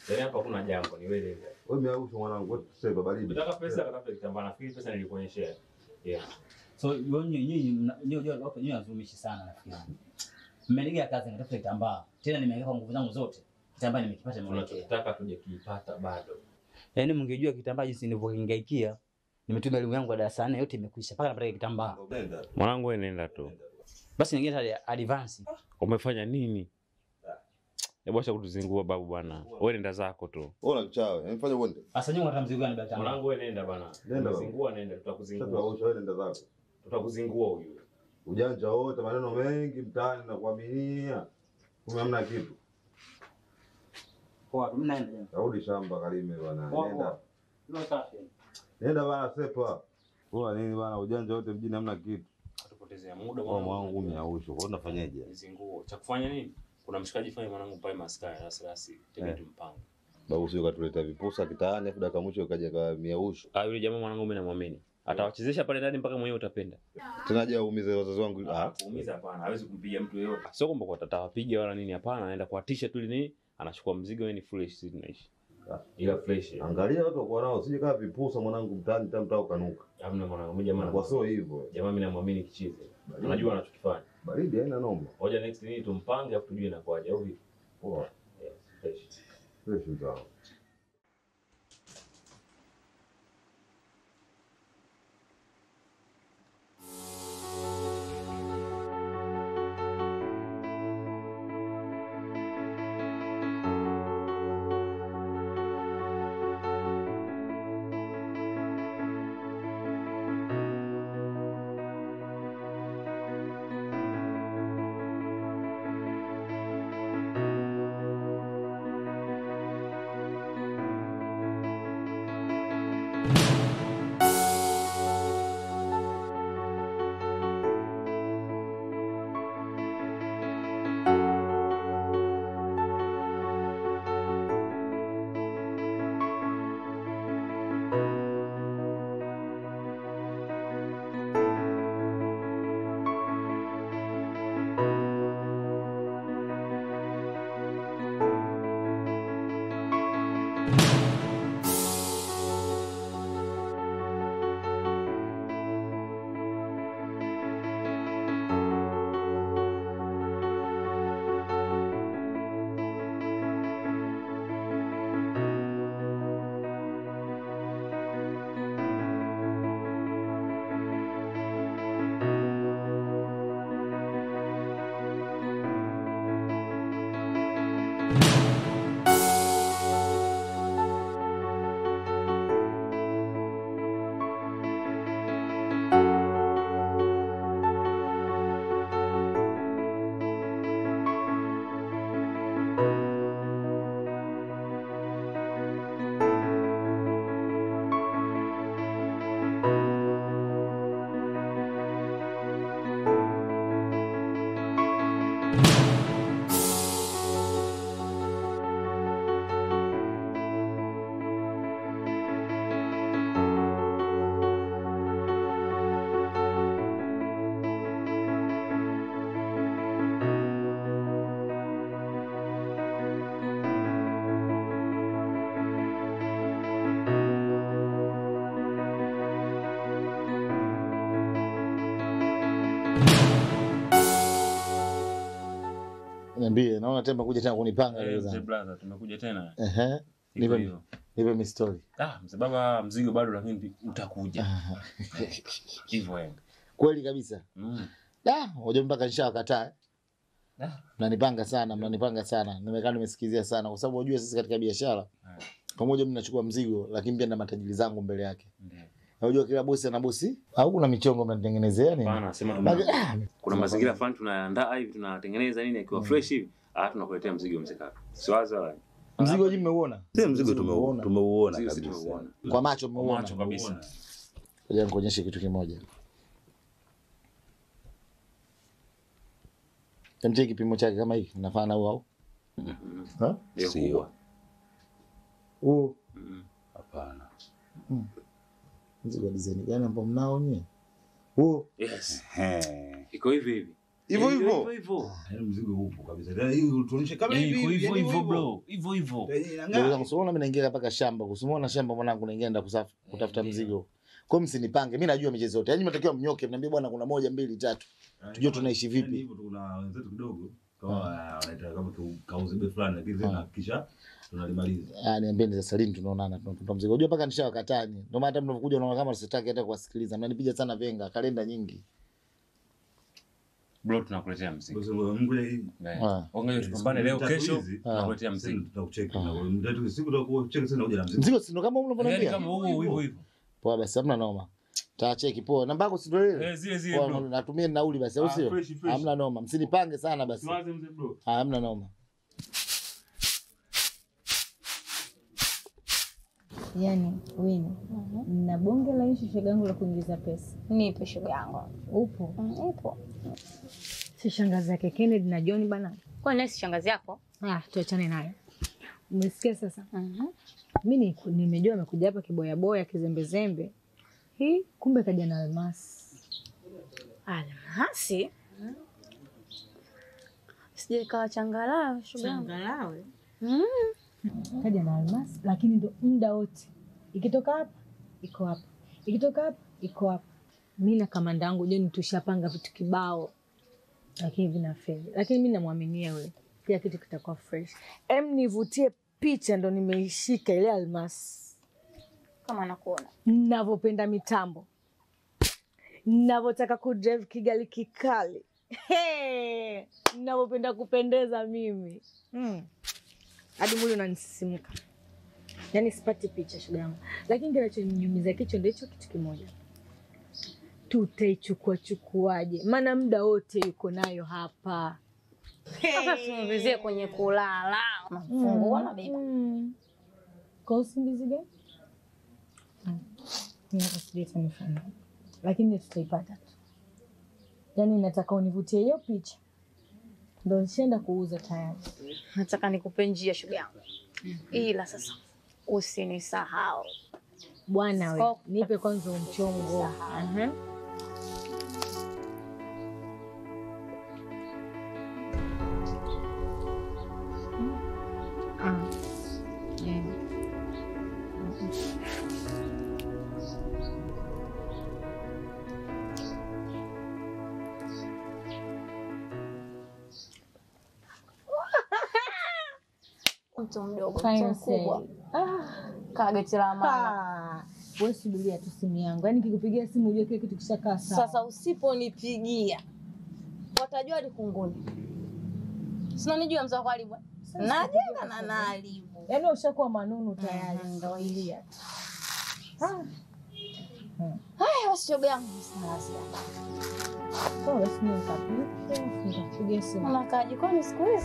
Yaani hapa kuna jambo ni wewe. Wewe miausho mwanangu, wewe tuseme baridi. Unataka pesa katafuta kitambaa nafikiri pesa nilikuonyeshea. Yeah. So nyinyi nyinyi mna- nyinyi nyinyi hapo nyinyi wazumishi sana nafikiri. Mmenigia kazi nitafuta kitambaa. Tena nimeweka kwa nguvu zangu zote. Kitambaa nimekipata nimewekea. Tunachotaka tuje kiipata bado. Yaani mngejua kitambaa jinsi nilivyokingaikia. Nimetumia elimu yangu ya darasa nne yote imekwisha mpaka napata kitambaa. Mwanangu wewe nenda tu. Basi nyingine hadi advance. Umefanya nini? Hebu acha kutuzingua babu bwana. Wewe nenda zako tu. Wewe unakichawe, mfanye uende. Sasa nyinyi mnataka mzigo gani baba? Mwanangu wewe nenda bana. Nenda baba. Kuzingua nenda tutakuzingua. Tunausha wewe nenda zako. Tutakuzingua huyu. Ujanja wote, maneno mengi mtaani na kuaminia. Kumbe hamna kitu. Poa, mnaenda jamani. Rudi shamba Kalime bwana. Poa, Nenda. poa. Ndio safi. Nenda bana sepa. Poa nini bana, ujanja wote mjini hamna kitu. Tupotezea muda Kwa mwangu miausho. Kwa unafanyaje? Zinguo. Cha kufanya nini? Kuna mshikaji fanya mwanangu pale maskani rasi rasi. Tege Eh. tumpange. Babu sio katuleta vipusa kitaani afu dakika mwisho kaja kwa miausho. Ah, yule jamaa mwanangu mimi namwamini. Atawachezesha pale ndani mpaka mwenyewe utapenda. Tena je aumize wazazi wangu? Ah, Kuumiza hapana, hawezi kumpiga mtu yeyote. Sio kwamba kwa tatawapiga wala nini, hapana, anaenda kuwatisha tu ili nini, anachukua mzigo, yeye ni fresh, sisi tunaishi. Ila fresh. Angalia watu wako nao, sije kama vipusa mwanangu mtaani tena mtao kanuka. Hamna mwanangu, mimi jamaa Kwa sio hivyo. Jamaa mimi namwamini kichizi. Unajua anachokifanya. Baridi haina noma. Ngoja next nini tumpange afu tujue inakuwaje au vipi? Poa. Yes, fresh. Fresh mtao. Niambie, naona temba kuja tena kunipanga leo Mzee zangu. brother, tumekuja tena. Ehe. Iko Nipe hivyo. nipe mi story. Ah, mzee baba mzigo bado lakini utakuja. Hivyo yani. Kweli kabisa. Mm. Da, hoja mpaka nishawakataa. eh. Ah. Mnanipanga sana, mnanipanga sana. Nimekaa nimesikizia sana kwa sababu unajua sisi katika biashara pamoja mimi nachukua mzigo lakini pia na matajiri zangu mbele yake. Unajua kila bosi ana bosi au kuna michongo mnatengenezea nini? Hapana, sema Bagi- tuna ah, kuna mazingira fulani tunaandaa hivi tunatengeneza nini akiwa fresh hivi. Ah, tunakuletea mzigo mzee kaka. Siwaza wala. Mzigo je, mmeuona? Sisi mzigo tumeuona. Tumeuona Mzigo sisi kabisa. tumeuona. Kwa macho Kwa mmeuona. macho kabisa. Ngoja nikuonyeshe kitu kimoja. Temtie kipimo chake kama hiki, nafana na huu au? Ha? Sio. Huu Hapana. mzigo wa design gani ambao mnao nyie? Huu Yes. Iko hivi hivi. Hivyo Eh, hivyo. hivyo hivyo. Yaani mzigo upo kabisa. Tena hii tuonyeshe kama Eh, hivi iko hivi. hivyo yaani hivyo bro. Hivyo hivyo. Yenye inang'aa. Ndugu zangu, simuona mimi naingia mpaka shamba, kusimuona shamba mwanangu naingia nenda kusaf- kutafuta mzigo. Kwa hiyo msinipange, mimi najua michezo yote. Yaani mnatakiwa mnyoke, mniambie bwana kuna moja mbili tatu. Tujue tunaishi Yaani vipi. hivyo tuna wenzetu kidogo kama wanaita kama tukauze bei fulani lakini tena kisha tunalimaliza. Ah, niambieni sasa lini tunaonana tunatafuta mzigo. Unajua mpaka nishawakatani. Ndio maana hata mnapokuja unaona kama sitaki hata kuwasikiliza. Mnanipiga sana venga, kalenda nyingi. Bro tunakuletea mzigo. Basi Mungu hii. Eh. Ah. Ongea tupambane leo kesho tunakuletea Sasa mzigo. tutakucheki na wewe. Mtatu siku tutakucheki tena uja na mzigo. Mzigo si ndo kama Yaani unavyoniambia? kama huo hivyo hivyo. Poa basi hamna noma. Tacheki poa. Namba yako si ndio ile? Eh, zile zile Poa, bro. Natumie nauli basi au Ah, sio? fresh, fresh. Hamna noma. Msinipange sana basi. Tuanze mzee bro. Ah, hamna noma. Yaani Wini, na bonge la ishu shogangu la kuingiza pesa. Nipe shoga yangu. Upo Nipo. si shangazi yake Kennedy na John bana. Kwa nini si shangazi yako? Ah, tuachane nayo. Umesikia sasa? Mi ni- nimejua amekuja hapa kiboyaboya kizembezembe. Hii kumbe kaja na almasi. Almasi? Sije ikawa changalawe shoga yangu. Changalawe? Mm. Kaja na almasi, lakini ndo muda wote ikitoka hapa iko hapa, ikitoka hapa iko hapa. Mi na kamanda wangu John tushapanga vitu kibao, lakini vinafeli, lakini mi namwaminia wewe, kila kitu kitakuwa fresh. Em, nivutie picha ndo nimeishika ile almasi, Kama nakuona. navyopenda mitambo, navyotaka kudrive kigali kikali, Hey, navyopenda kupendeza mimi mm. hadi mwili unanisisimka, yaani sipati picha shoga yangu, lakini kinachoniumiza kichwa ndio hicho kitu kimoja, tutaichukua chukuaje? Maana muda wote yuko nayo hapa. Sasa tuingizie kwenye kulala. Unafungua na beba. Mm. Kwa usingizi gani? Mm. Mimi hata sijui itanifanya. Lakini tutaipata tu. Yaani nataka univutie hiyo picha. Ndio nishaenda kuuza tayari. Nataka nikupe njia shoga yangu. Ila sasa usinisahau. Bwana we, Stop. nipe kwanza umchongo. Aha. Ah. Eh. Mtu mdogo, Fine mtu mkubwa. say. Ah. Kaa geti la maana. Ah. Wewe subiria tu simu yangu. Yaani kikupigia simu ujue kile kitu kishakaa sawa. Sasa usiponipigia watajua hadi kunguni. Sinanijua mzee wa karibu. Najenga na naharibu. Yaani ushakuwa manunu tayari. Ndio hili. Ah. Haya basi shoga yangu sina hasira. Sawa basi mimi nitapiga, nitakupigia simu. Unakaa jikoni siku hizi?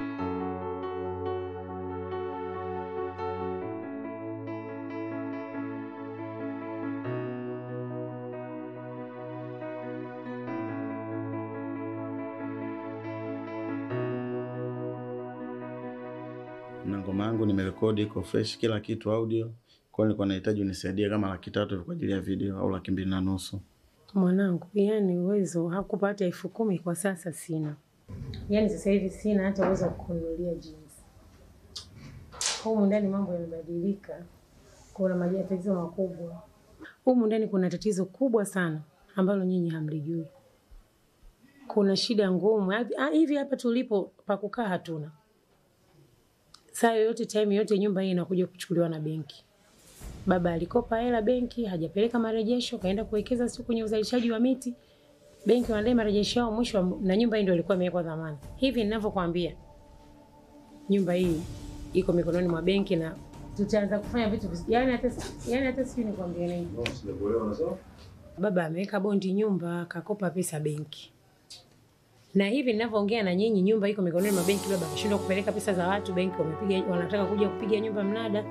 na ngoma yangu nimerekodi iko fresh kila kitu audio. Kwa hiyo nilikuwa nahitaji unisaidie kama laki tatu hivi kwa ajili ya video au laki mbili na nusu. Mwanangu, yani uwezo hakupata elfu kumi kwa sasa sina. Yani sasa hivi sina hata uwezo wa kununulia jeans. Humu ndani mambo yamebadilika, kuna matatizo makubwa humu ndani. Kuna tatizo kubwa sana ambalo nyinyi hamlijui. Kuna shida ngumu Hivi- ah, hivi hapa tulipo pa kukaa hatuna. Saa yoyote time yoyote nyumba hii inakuja kuchukuliwa na benki. Baba alikopa hela benki, hajapeleka marejesho, kaenda kuwekeza siku kwenye uzalishaji wa miti. Benki wanadai marejesho yao mwisho, wa- na nyumba hii ndio ilikuwa imewekwa dhamana. Hivi ninavyokuambia, nyumba hii iko mikononi mwa benki na tutaanza kufanya vitu visi- yani hata yani hata sijui nikwambie nini. Baba ameweka bondi nyumba, kakopa pesa benki. Na hivi ninavyoongea na nyinyi, nyumba iko mikononi mwa benki. Baba ameshindwa kupeleka pesa za watu, benki wamepiga, wanataka kuja kupiga nyumba mnada.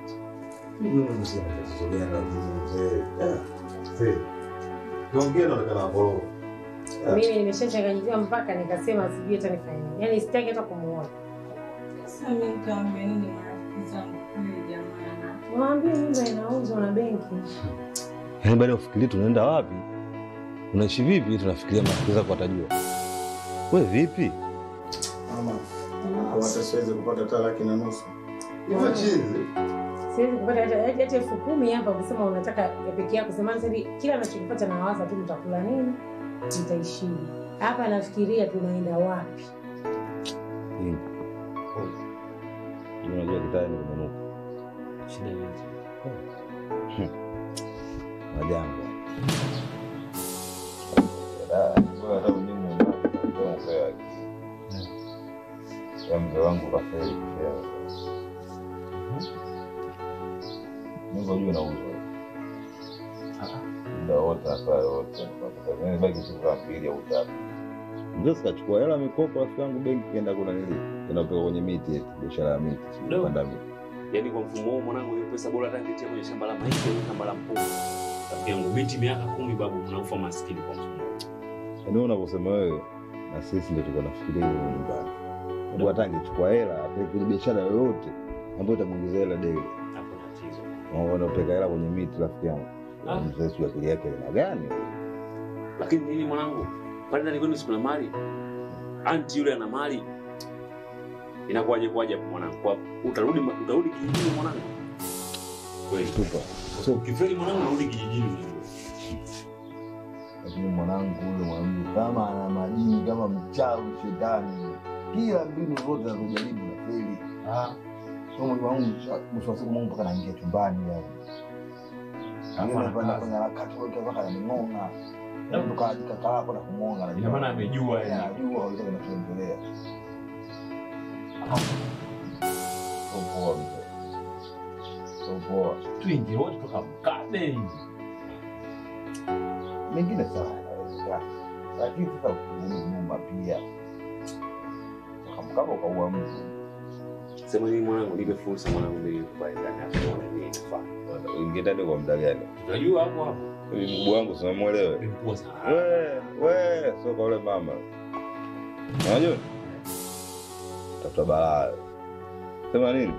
Mimi nimeshachanganyikiwa mpaka nikasema sijui hata nifanye nini. Yaani sitaki hata kumuona. Sasa mimi nikaambia nini marafiki zangu kweli jamani? Waambie nyumba inauzwa na benki. Yaani baada ya kufikiria tunaenda wapi, unaishi vipi, tunafikiria marafiki zako watajua. We vipi? Mama, au hata siwezi kupata hata laki na nusu. Hivyo chizi. Siwezi kupata hata hata hata elfu kumi hapa kusema unataka ya peke yako. Sema sasa hivi kila anachokipata na waza tu mtakula nini? Mtaishije? Hapa nafikiria tunaenda wapi? Hivi. Unajua kitaya ni kumenuka. Shida yote. Majanga. Ah, bora hata mimi mwenyewe ndio mzee wake. Ya mzee wangu kafeli kufea. Nyumba juu inauzwa. Muda wote hapa wote. Mimi baki siku za mbili au tatu. Mzee sikachukua hela mikopo rafiki yangu benki kaenda kuna nili. Kaenda kutoka kwenye miti eti biashara ya miti. sijui Ndio. kupanda miti. Yaani kwa mfumo huo mwanangu, hiyo pesa bora hata ningetia kwenye shamba la mahindi au shamba la mpunga. Rafiki yangu binti miaka kumi babu, mnakufa maskini kwa mfumo. Yaani wewe unavyosema wewe na sisi ndio tulikuwa nafikiria hivyo nyumbani. Ndio hata angechukua hela apeleke kwenye biashara yoyote ambayo itamuongezea hela daily. Hapo tatizo. Unaona upeka hela kwenye miti rafiki yangu. Ah. Mzee sio akili yake ina gani? Lakini nini mwanangu, pale ndani kwenu sikuna mali, anti yule ana mali, inakuwaje kwaje hapo mwanangu? Kwa utarudi utarudi kijijini mwanangu? Kweli tupa. So ukifeli mwanangu, unarudi kijijini mwanangu. Lakini mwanangu yule mwanamke kama ana majini kama mchawi shetani. Kila mbinu zote anazojaribu na feli. Ah. Kwa mwili wangu mwisho wa siku Mungu mpaka naingia chumbani yani. Angine kwenda kwenye harakati kwa hiyo mpaka ananing'onga. Na kutoka kaka hapo na kumwonga na Ina maana amejua yani. Anajua hicho kinachoendelea. Sio poa mzee. Sio poa. Tuingie wote tukamkabe. mengine sawa yanawezekana, lakini sasa ukirudi nyuma pia kama ukaua mtu Sema nini mwanangu, nipe fursa mwanangu, mimi pale ndani hapo nione nini nafanya. ingia ndani kwa muda gani? Unajua hapo hapo. Hivi mguu wangu simemwelewe. Mkubwa sana. We, we, sio kwa ule mama. Unajua? Tafuta balaa. Sema nini?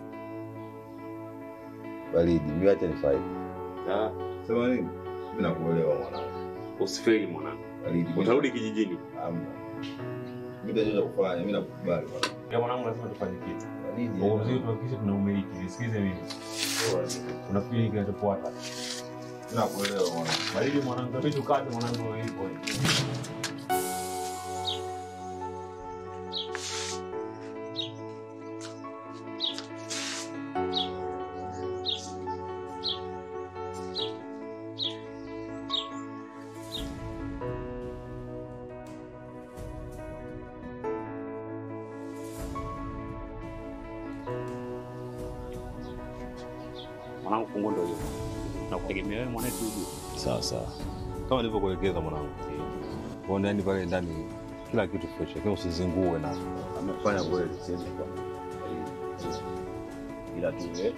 Baridi, mimi acha nifaidi. Ah, Sema nini? Mimi nakuelewa mwanangu. usifeli mwanangu. Baridi. Utarudi kijijini. Hamna. Mimi ndio kufanya, mimi nakukubali mwanangu. Ya mwanangu lazima tufanye kitu. Baridi. Kwa uzuri tuhakikishe tunaumiliki. Nisikize mimi. Unafikiri kinachofuata? Nakuelewa mwanangu. Baridi mwanangu, inabidi ukate mwanangu hivyo. Mwanangu, funguo ndio hiyo. Nakutegemea wewe mwanetu ujue. Sawa sawa, kama nilivyokuelekeza mwanangu, kwa ndani pale ndani kila kitu fresh, lakini usizingue na amefanya kweli, siwezi kwa ila tu ile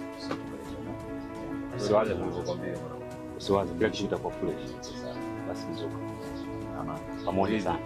Usiwaze nilivyokuambia mwanangu. Usiwaze, kila kitu kitakuwa fresh. Basi mzuka. Pamoja sana.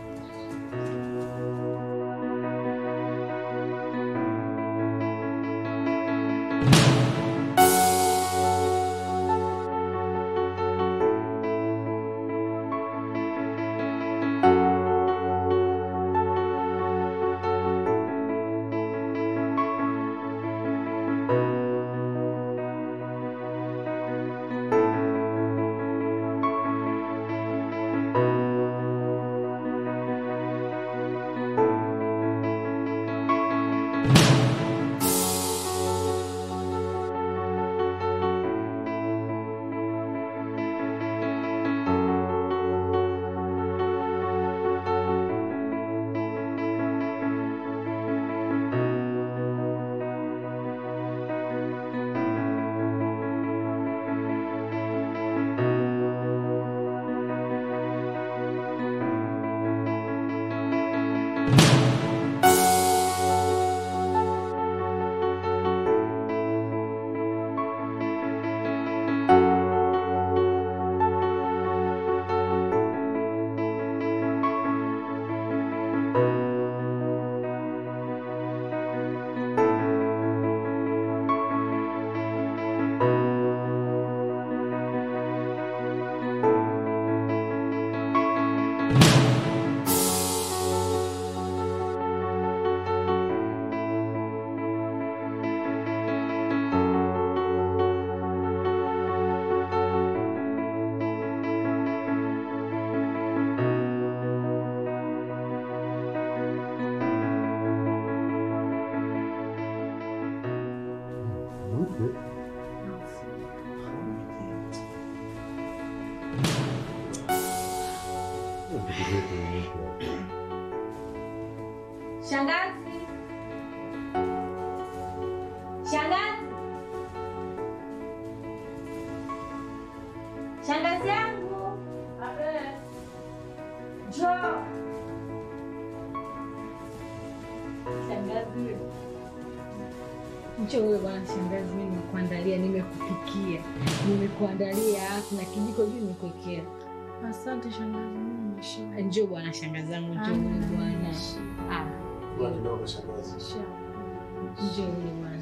vitu vyetu wenyewe. Shangazi. Shangazi. Shangazi yangu. Njoo. Shangazi. Njoo wewe bwana shangazi, mimi nimekuandalia, nimekupikia, nimekuandalia na kijiko juu nimekuwekea. Asante shangazi, mimi nimeshiba. Njoo bwana shangazi yangu, njoo Ah, wewe bwana. nimeshiba. Ah, Kwa kidogo shangazi. njoo wewe bwana.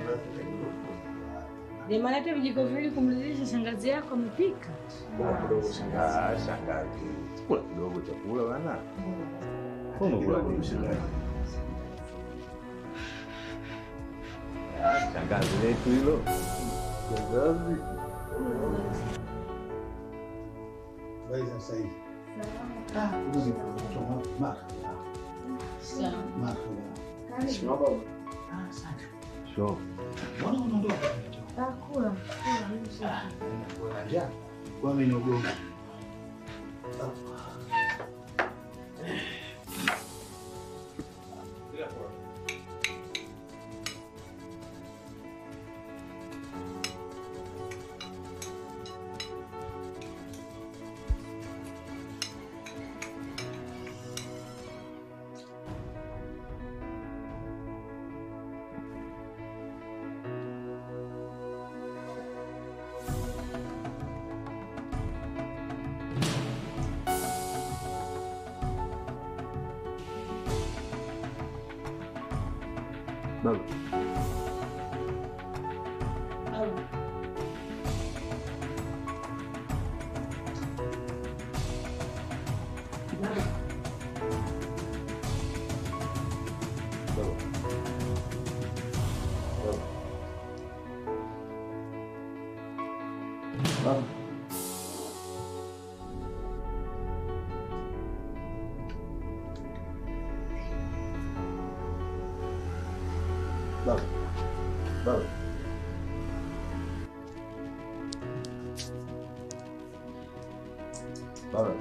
Jamani, hata vijiko viwili kumridhisha shangazi yako amepika. Kula kidogo shangazi. Ah, shangazi. Kula kidogo chakula bana. Umekula nini shangazi? Ah, Shangazi letu hilo. Shangazi. Habari za sasa hivi? Ah, hizi kutoka Maka. Maka. Shikamoo baba. Ah, asante. Sure. Mbona unaondoka? Kula, kula, mimi sasa. Una njaa? Kwa mimi ni ugongo. Baba. Baba. Baba. Baba. Baba.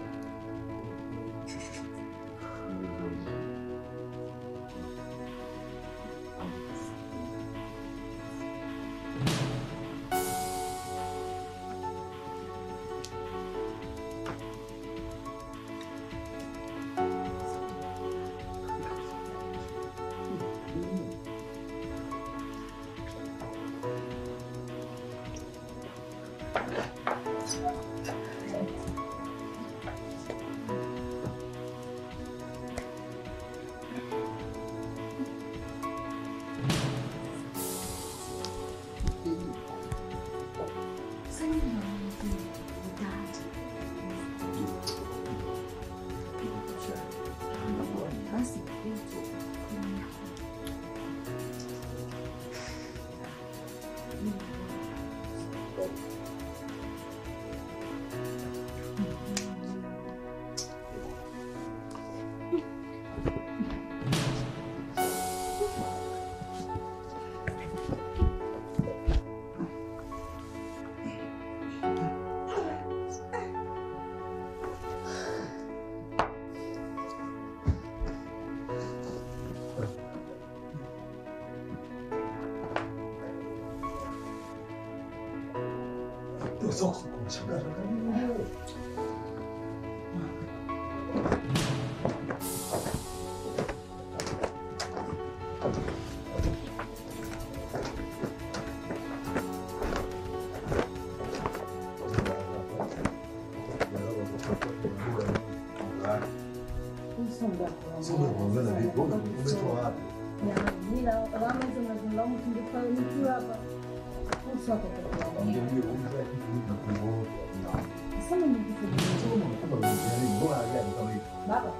Baba.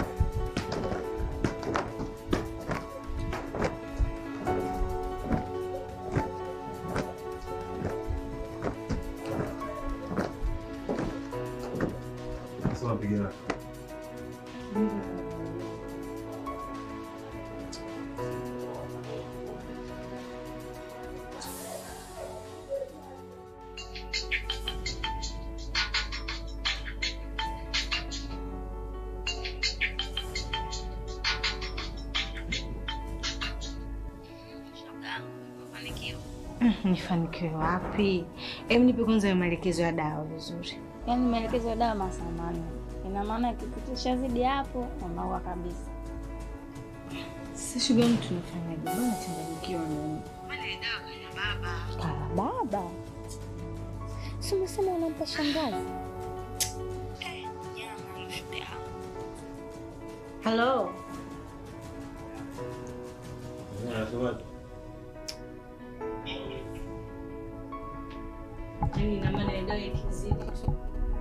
Sasa unapigana. Mm, Nifanikiwe wapi? Hebu nipe kwanza hayo maelekezo ya dawa vizuri. Yaani maelekezo ya dawa masaa manne. Ina maana ikipitisha zidi hapo unaua kabisa. Sasa shoga yangu tunafanyaje? Bwana changanyikiwa mimi. Kala baba. Si umesema unampa shangazi? Hello. Yaani ina maana ya dawa ikizidi tu.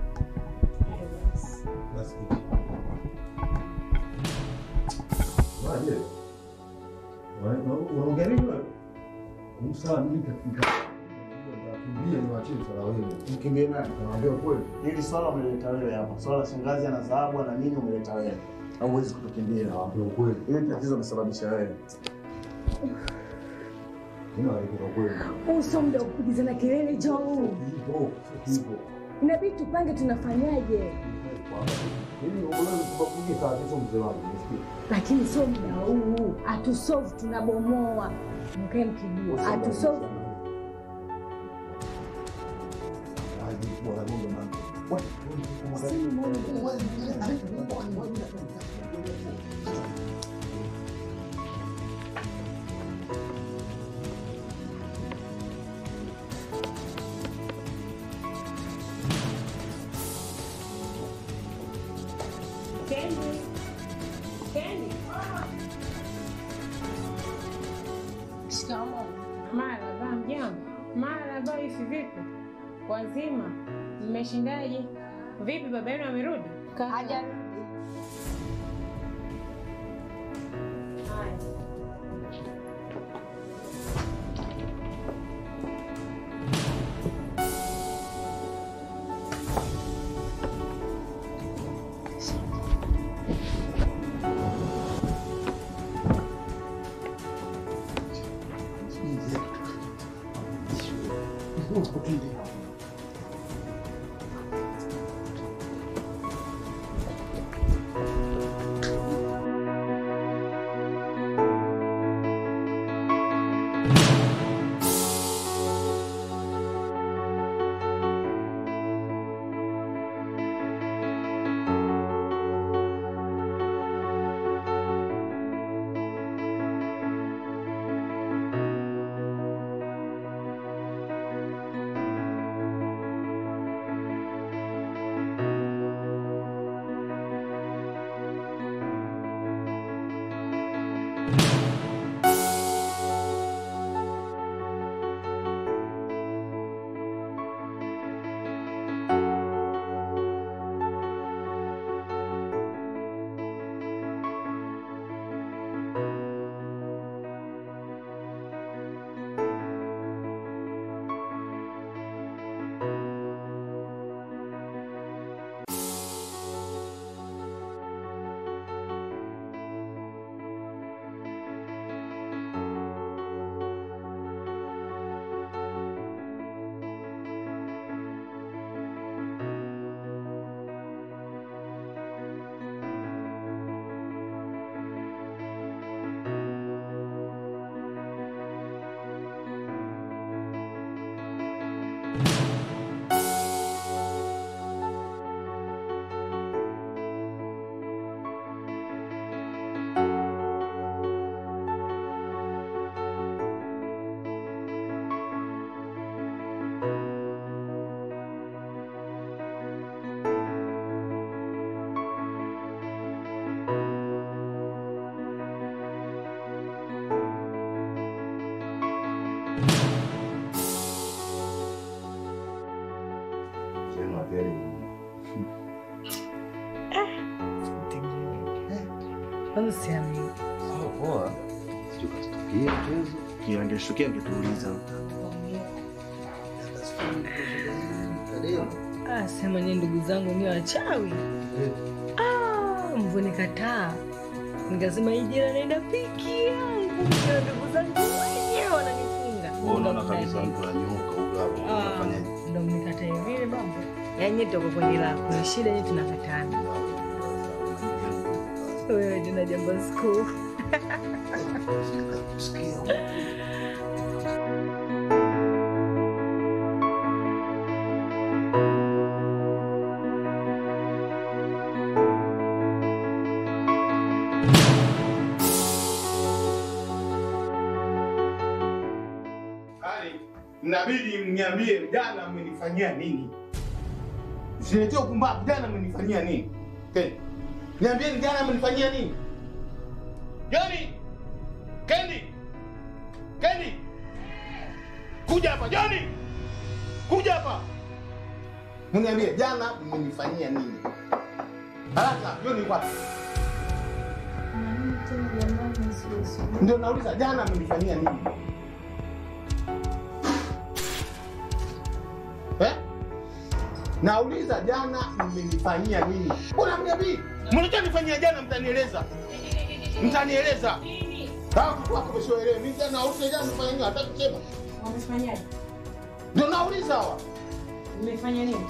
Unaongea nini wewe? Msawa mimi katika Kimbia ni wachie swala wewe. Mkimbie nani? Naambia ukweli. Hili swala umeleta wewe hapa. Swala shangazi ana dhahabu na nini umeleta wewe. Au huwezi kutukimbia. Naambia ukweli. Hili tatizo umesababisha wewe. Kina wewe kwa ukweli. Uso muda kupigizana kelele Joe. Hivyo, hivyo. Inabidi tupange tunafanyaje, Mimi unaona kubakuja saa hizo mzee wangu. Nisikie. lakini sio muda huu. Hatusolve, tunabomoa. Mkae mkijua, hatusolve. Kendi. Kendi. Shikamoo. Marahaba, mjambo. Marahaba, hivi vipi? Wazima? Mmeshindaje? Vipi, baba yenu amerudi? Hajarudi. Sema kweli. Kwanza siamini. Poa. Sijui katutukia mchezo. Kile angeshukia angetuuliza. Ah, sema nye ndugu zangu ni wachawi. Ah, mvunikataa. Nikasema hii jira naenda piki yangu. Na ndugu zangu wenyewe wananifunga. Unaona kabisa mtu ananyooka huyo hapo. Ah, Unafanyaje? ndo mnikataa vile baba. Yaani tuko kwenye lako. Na shida yetu tunakatana. Wewe tena jambo siku. Mnabidi mniambie jana mmenifanyia nini? Msiletee ukumbavu, jana mmenifanyia nini? Ken, niambieni jana mmenifanyia nini? Joni! Kendi! Kendi! Kuja hapa, Joni! Kuja hapa. Mniambie jana mmenifanyia nini? Haraka, Joni wapi? Ndio nauliza jana mmenifanyia nini? Eh? Nauliza jana mmenifanyia nini? Mbona mniambii? Mlichonifanyia jana mtanieleza. Mtanieleza. Kama mtu wako msioelewe, mimi jana nauliza jana mfanyia nini? Hata kusema. Wamefanyaje? Ndio nauliza hawa. Mmefanya nini?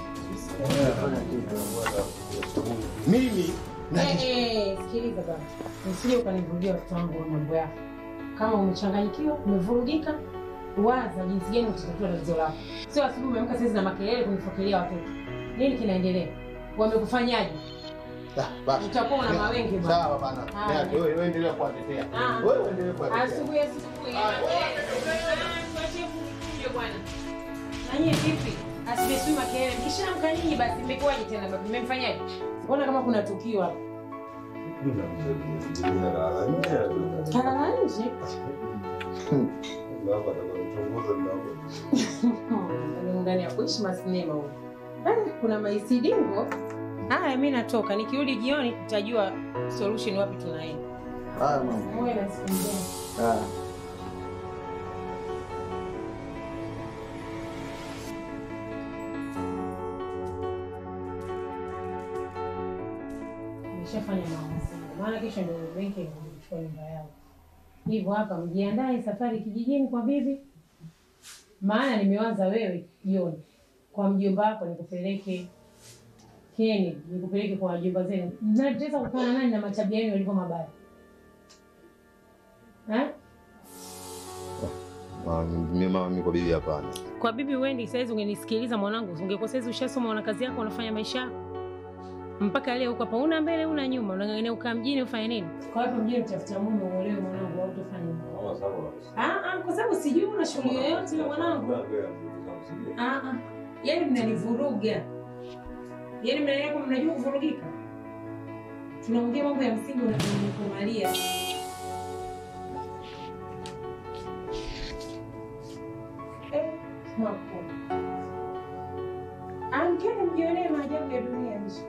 Mimi Eh, eh, sikiliza baba. Usije ukanivurugia watoto wangu na mambo yako. Kama umechanganyikiwa, umevurugika, waza jinsi gani utatatua tatizo lako. Sio asubuhi umeamka saizi na makelele kunifokelea watoto. Nini kinaendelea? Wamekufanyaje? Basi. Utakuwa una mawenge bwana. Sawa bana. Haya. Wewe wewe endelea kuwatetea. Ah. Wewe endelea kuwatetea. Asubuhi asubuhi. Tuachie kuja bwana. Na nyie vipi? Asibesui makelele. Mkishaamka nyinyi basi mmekuwaje tena baba? Mmemfanyaje? Mbona kama kuna tukio hapo? Kalala nje. Ni ndani ya kuishi masinema huko. Ah, kuna maisidingo. Haya, mimi natoka. Nikirudi jioni tutajua solution wapi tunaenda. Haya mama. Muwe na siku njema. Haya. Nimeshafanya maamuzi. Maana kesho ndio benki kuchukua nyumba yao. Hivyo hapa mjiandae safari kijijini kwa bibi. Maana nimewaza wewe jioni kwa mjomba wako nikupeleke Keni, nikupeleke kwa wajomba zenu. Mnateza kukana nani na matabia yenu yalivyo mabaya? Eh? Mama, mimi mama, mimi kwa bibi hapana. Kwa bibi Wendi, saizi ungenisikiliza mwanangu, ungekuwa saizi ushasoma, una kazi yako, unafanya maisha yako mpaka leo uko hapa, una mbele una nyuma, unang'ang'ania ukaa mjini ufanye nini? Kwa hapa mjini utafuta mume uolewe mwanangu, au utafanya nini? Ah, ah, kwa sababu sijui una shughuli yoyote na mwanangu. Ah, ah, yaani mnanivuruga, yaani mnaelewa kwamba mnajua kuvurugika. Tunaongea mambo ya msingi, unanikumalia Eh, hapo. Amkeni mjionee maajabu ya dunia nje.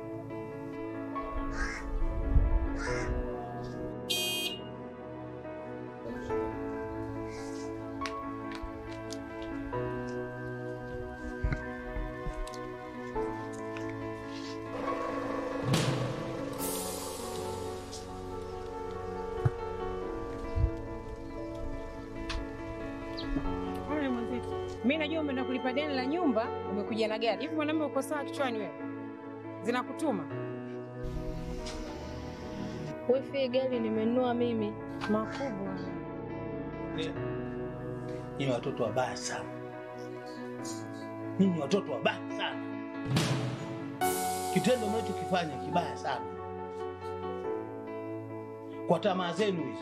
Haya mwenzetu. Mimi najua umeenda kulipa deni la nyumba, umekuja na gari. Hivi mwanamume uko sawa kichwani wewe? Zinakutuma? Wifi gari nimenunua mimi. Makubwa. Nyinyi watoto wabaya sana. Nyinyi watoto wabaya sana. Kitendo mnachokifanya kibaya sana. Kwa tamaa zenu hizo.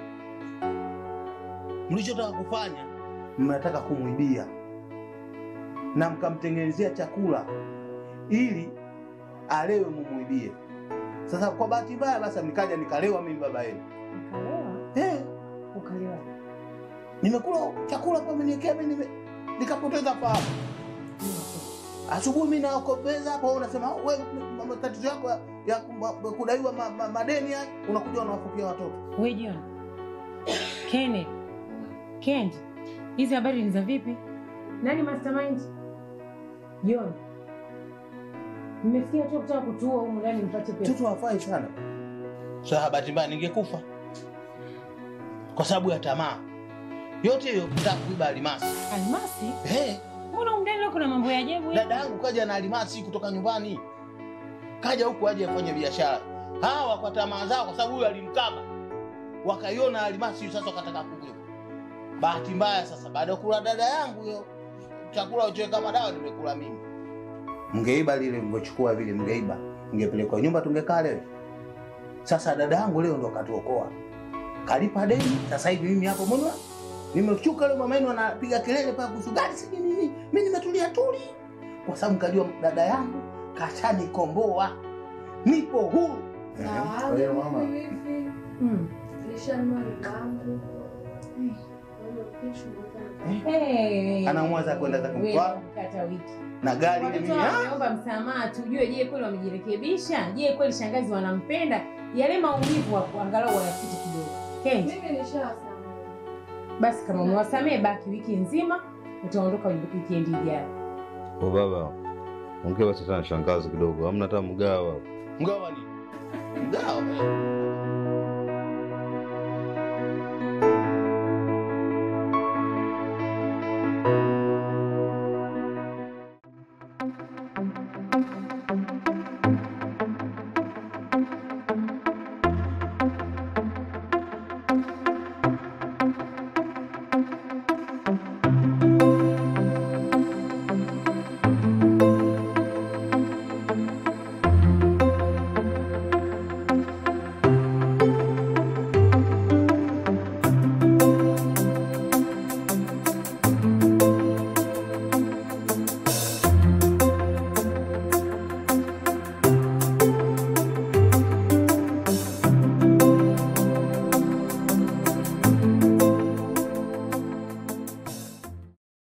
Mlichotaka kufanya, mnataka kumwibia na mkamtengenezea chakula ili alewe mumwibie. Sasa kwa bahati mbaya basi nikaja nikalewa mimi baba yenu. Ukalewa? Eh, Ukalewa. nimekula chakula kwa mniekea mimi nime nikapoteza fahamu. Asubuhi mimi nakobeza hapo wewe unasema wewe matatizo yako ya, ya ku- kudaiwa ma, ma, madeni haya unakuja unawafukia watoto. Wewe John. Kenneth. Kendi. Hizi habari ni za vipi? Nani mastermind? John. Mmefikia tu kutaka kutuua humu ndani mpate pesa. Mtoto hafai sana. Sasa bahati mbaya ningekufa kwa sababu ya tamaa. Yote hiyo kutaka kuiba almasi. Almasi? Eh, Mbona humu ndani leo kuna mambo ya ajabu hivi? dada yangu kaja na almasi kutoka nyumbani, kaja huku aje afanye biashara. Hawa kwa tamaa zao, kwa sababu huyu alimkaba, wakaiona almasi, sasa wakataka kuiba. Bahati mbaya sasa, baada ya kula dada yangu hiyo chakula uchoweka madawa, nimekula mimi. Mngeiba lile mlivyochukua vile, mngeiba, mngepelekwa nyumba, tungekaa leo. Sasa dada yangu leo ndo katuokoa, kalipa deni. Sasa hivi mimi hapo mbona Nimechuka leo mama yenu anapiga kelele pale kuhusu gari sijui nini. Mimi nimetulia tuli. Kwa sababu nikajua dada yangu kashanikomboa. Nipo huru. Kwa hiyo mama, Mm. Nishanunua langu. Eh, Anamwaza kwenda zake wewe Mtwara mkata wiki. na gari ile Watoto mimi. ah, wameomba msamaha, tujue, je, kweli wamejirekebisha? Je, kweli shangazi wanampenda? Yale maumivu hapo angalau wayapite kidogo. Kenji, Mimi nishawasamehe. basi kama umewasamehe, baki wiki nzima, utaondoka wikendi ijayo. Kwa baba, ongea basi hata na shangazi kidogo, hamna hata mgawa. Mgawa ni mgawa.